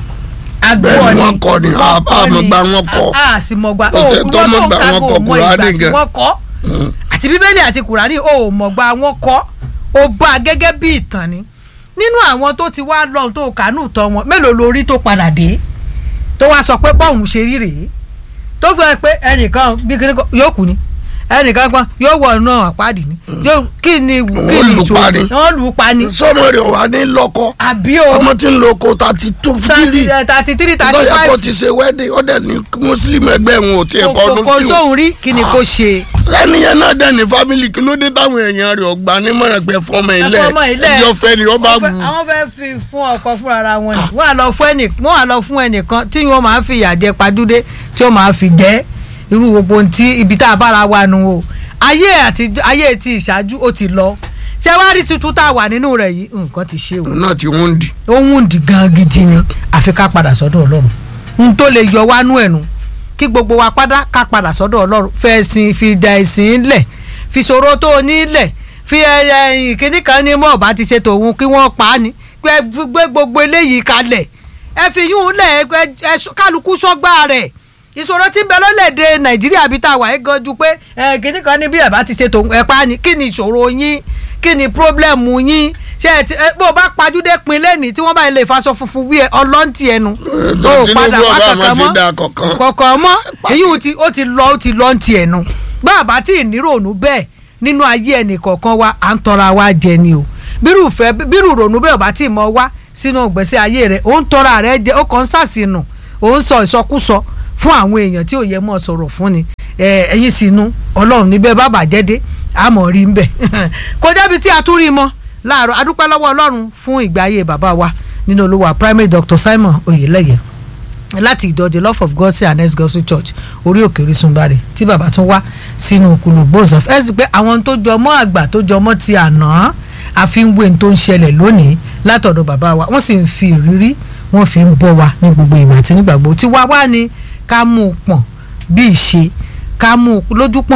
Speaker 2: bẹ́ẹ̀ ni wọ́n kọ́ ni àmọ̀gbà wọn kọ́
Speaker 1: a sì mọ̀gbà
Speaker 2: Kò
Speaker 1: ó
Speaker 2: sẹ́
Speaker 1: kú
Speaker 2: tó
Speaker 1: tó tó ń
Speaker 2: mọ̀gbà
Speaker 1: ka
Speaker 2: wọn
Speaker 1: kó
Speaker 2: kọ
Speaker 1: mọ
Speaker 2: Kùránì
Speaker 1: ìgbà tí
Speaker 2: gan.
Speaker 1: wọ́n kọ́ àti bíbélì àti kùránì ó mọ̀gbà wọn kọ́ ó bá a gẹ́gẹ́ bí ìtàn ni nínú àwọn tó ti wá lọ́hùn tó kàánú tọ́ wọn mélòó lórí tó padà dé tó wá sọ pé bọ́ọ̀hún ṣe rí rèé tó fẹ́ pé ẹnìkan bí kíní kan yóò kú ni ẹnìkan kan yóò wọ̀ náà àpáàdì ni yóò kí ni kí
Speaker 2: Wọ́n
Speaker 1: ni
Speaker 2: lù pa ni.
Speaker 1: wọ́n lù ú pa ni
Speaker 2: sọmọ rẹ̀ wà ní lọ́kọ
Speaker 1: àbí o
Speaker 2: ọmọ tí ń lo oko thirty two
Speaker 1: thirty
Speaker 2: fifty
Speaker 1: thirty three thirty
Speaker 2: lọ́yà kó
Speaker 1: five
Speaker 2: ti ṣe wedding ó dẹ̀ ní muslim ẹgbẹ́ wọn ò tiẹ̀ kọ́
Speaker 1: kò
Speaker 2: ọdún
Speaker 1: kò
Speaker 2: sí wọn.
Speaker 1: sóhun rí kí ni kò ṣe.
Speaker 2: ẹni yẹn náà dẹ̀ ní family kí ló dé táwọn èèyàn rẹ̀ ọgbà nímọ̀ràn pé fọmọ ilẹ̀
Speaker 1: fọmọ ilẹ̀.
Speaker 2: ẹjọ́ fẹ́ ni ó bá
Speaker 1: Wọ́n fẹ́-
Speaker 2: wù.
Speaker 1: àwọn fẹ́ fi fún ọkọ fúnra ara wọn ni wọ́n á lọ fún ẹnì wọ́n á lọ fún ẹnìkan tí wọ́n máa ń fi ìyà jẹ padúdé tí wọ́n máa fi jẹ́ irú gbogbo ohun tí ibi tá a bára wa nu o ayé àti ayé ti ìṣáájú ó ti lọ ṣé wàá rí tuntun tá a wà nínú rẹ̀ yìí nǹkan ti ṣe o
Speaker 2: òun náà ti wọ́n dì.
Speaker 1: ó ń dì gan gidi ni àfi ká padà sọ́dọ̀ ọlọ́run n tó lè yọ wá nú ẹ̀nu kí gbogbo wa padà ká padà sọ́dọ̀ ọlọ́run fẹ́ sin fi da ẹ̀sìn lẹ̀ fi ṣòro tó o ní lẹ̀ fi ẹyẹ ìkíní kan ní mọ́ ọ̀bá ti ṣe tòun kí wọ́n pa á ní pé gbé gbogbo eléyìí kalẹ̀ ẹ fi yún un lẹ̀ ẹ ẹ kálukú sọ́gbà rẹ̀ ìṣòro tí ń bẹ lọ́lẹ̀dẹ̀ nàìjíríà bíi tá a wà ẹ́ gan ju pé ẹ kíní kan ní bí ẹ̀ bá ti ṣe tòun ẹ̀ pa á ní kí ni ìṣòro yín kí ni pírọ́blẹ̀mù yín ṣe ẹ ti ẹ bó o bá pajúdé pin lẹ́nìí tí wọ́n bá lè faṣọ funfun wí ẹ ọlọ́ntì ẹnu tó o padà wá kankan mọ́ kankan mọ́ èyí ò ti ó ti lọ ó ti lọ ntì ẹnu bàbá tí ìníròònù bẹ́ẹ̀ nínú ayé ẹnì kọ̀ọ̀kan wa à ń tọra wa jẹ ni o bírù fẹ́ bírù rònú bẹ́ẹ̀ ọba tí ì mọ wá sínú ìgbésí ayé rẹ̀ ó ń tọra rẹ̀ jẹ ó kàn ń sàṣìnù ó ń sọ ìsọkúsọ fún àwọn èèyàn tí ò yẹ mọ́ sọ̀rọ̀ fún ni ẹ̀yin sínú ọlọ́run níbẹ̀ bàbá jẹ́dé àmọ́ rí ń bẹ̀ kò débi tí a tún rí mọ́ láàárọ̀ adúpẹ́ lọ́wọ́ ọlọ́run fún ìgbé ayé bàbá wa nínú olúwa primary doctor simon oyeleye láti ìjọ the love of god say anes gospel church orí òkè orísun bari tí bàbá tún wá sínú kùlù gbòòsàn ẹ sì pé àwọn tó jọ mọ́ àgbà tó jọ mọ́ ti àná àfihàn tó ń ṣẹlẹ̀ lónìí látọ̀dọ̀ bàbá wa wọ́n sì ń fi ìrírí wọ́n fi ń bọ́ wa ní gbogbo ìgbà àti nígbàgbọ́ tí wá wá ní ká mú un pọ̀n bí ìṣe ká mú un lójúpọ̀nà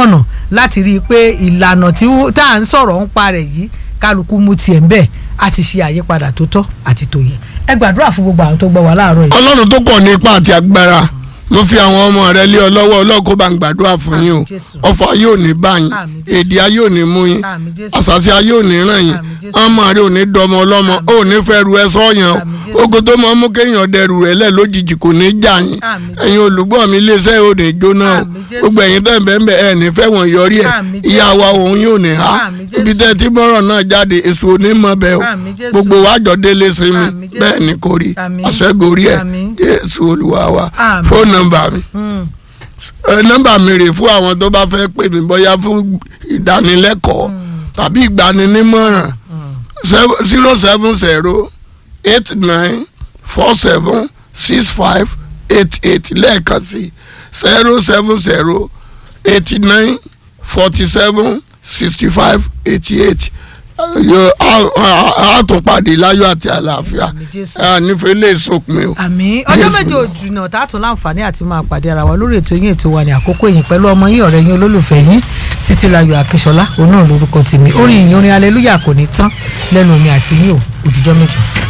Speaker 1: láti rí i pé ìlànà tí ó- tá à ń sọ̀rọ̀ ń pa rẹ̀ yìí kálukú mú tiẹ̀ ń bẹ̀ a sì ṣe àyípadà tó tọ́ àti tó yẹ ẹ gbàdúrà fún gbogbo àwọn tó gbọ́ wa láàárọ̀ yìí.
Speaker 2: ọlọ́run tó pọ̀ ní ipá àti agbára mo fi àwọn ọmọ rẹ lé ọ lọ́wọ́ ọlọ́kó bá ń gbàdúrà fún yín o
Speaker 1: Àmín Jésù.
Speaker 2: ọfà yóò ní bá yín
Speaker 1: Àmín Jésù.
Speaker 2: èdè ayé ò ní mú yín
Speaker 1: Àmín Jésù.
Speaker 2: àṣàṣì ayé ò ní ràn yín
Speaker 1: Àmín Jésù.
Speaker 2: ọmọ rẹ ò ní dọmọ ọlọ́mọ ò ní fẹ́ ru ẹ sọ́yàn
Speaker 1: Àmín
Speaker 2: o
Speaker 1: Jésù.
Speaker 2: ogo tó máa ń mú kéèyàn dẹrù rẹ lẹ̀ lójijì kò ní já yín
Speaker 1: Àmín Jésù.
Speaker 2: ẹ̀yin olùgbọ́ mi iléeṣẹ́ ò ní jóná o
Speaker 1: Àmín Jésù.
Speaker 2: gbogbo ẹ̀yin tẹ̀ bẹ́ẹ̀ bẹ́ẹ̀ ẹ̀ ní fẹ́ wọ̀n yọrí ẹ̀
Speaker 1: Àmín Jésù.
Speaker 2: ìyá wa òun yóò ní ha
Speaker 1: Àmín Jésù.
Speaker 2: ibi tẹ́ tí bọ́rọ̀ náà jáde èso onímọ̀ bẹ́ẹ̀ o
Speaker 1: Àmín Jésù.
Speaker 2: gbogbo wa jọ délé sinmi
Speaker 1: Àmín Jésù.
Speaker 2: bẹ́ẹ̀ ni kò rí
Speaker 1: Àmín.
Speaker 2: àṣẹ́gorí ẹ̀
Speaker 1: Àmín.
Speaker 2: jésù olúwa wa
Speaker 1: Àmín.
Speaker 2: fóònù nọ́mbà mi
Speaker 1: Mm.
Speaker 2: ẹ, nọ́mbà mi rè fún àwọn tó bá fẹ́ pè mí bóyá fún ìdánilẹ́kọ̀ọ́ tàbí ìgbaninímọ̀ràn zero seven zero eight nine four seven six five eight eight lẹ́ẹ̀kan sí zero seven zero eighty nine forty seven sixty five eighty eight a tún pàdé láyọ̀ àti àlàáfíà
Speaker 1: Àmín Jésù.
Speaker 2: a nífẹ̀ẹ́ lè sọkùnrin o.
Speaker 1: àmì ọjọ́
Speaker 2: Jésù.
Speaker 1: méje òjùnà tá a tún láǹfààní àti máa pàdé ara wa lórí ètò yín ètò wa ní àkókò yìí pẹ̀lú ọmọ yín ọ̀rẹ́ yín olólùfẹ́ yín títí láyọ̀ akínṣọlá òun náà lórúkọ tèmi orin ìyìn orin aleluya kò ní tán lẹ́nu mi àti yín o òdìjọ́ mẹ́jọ.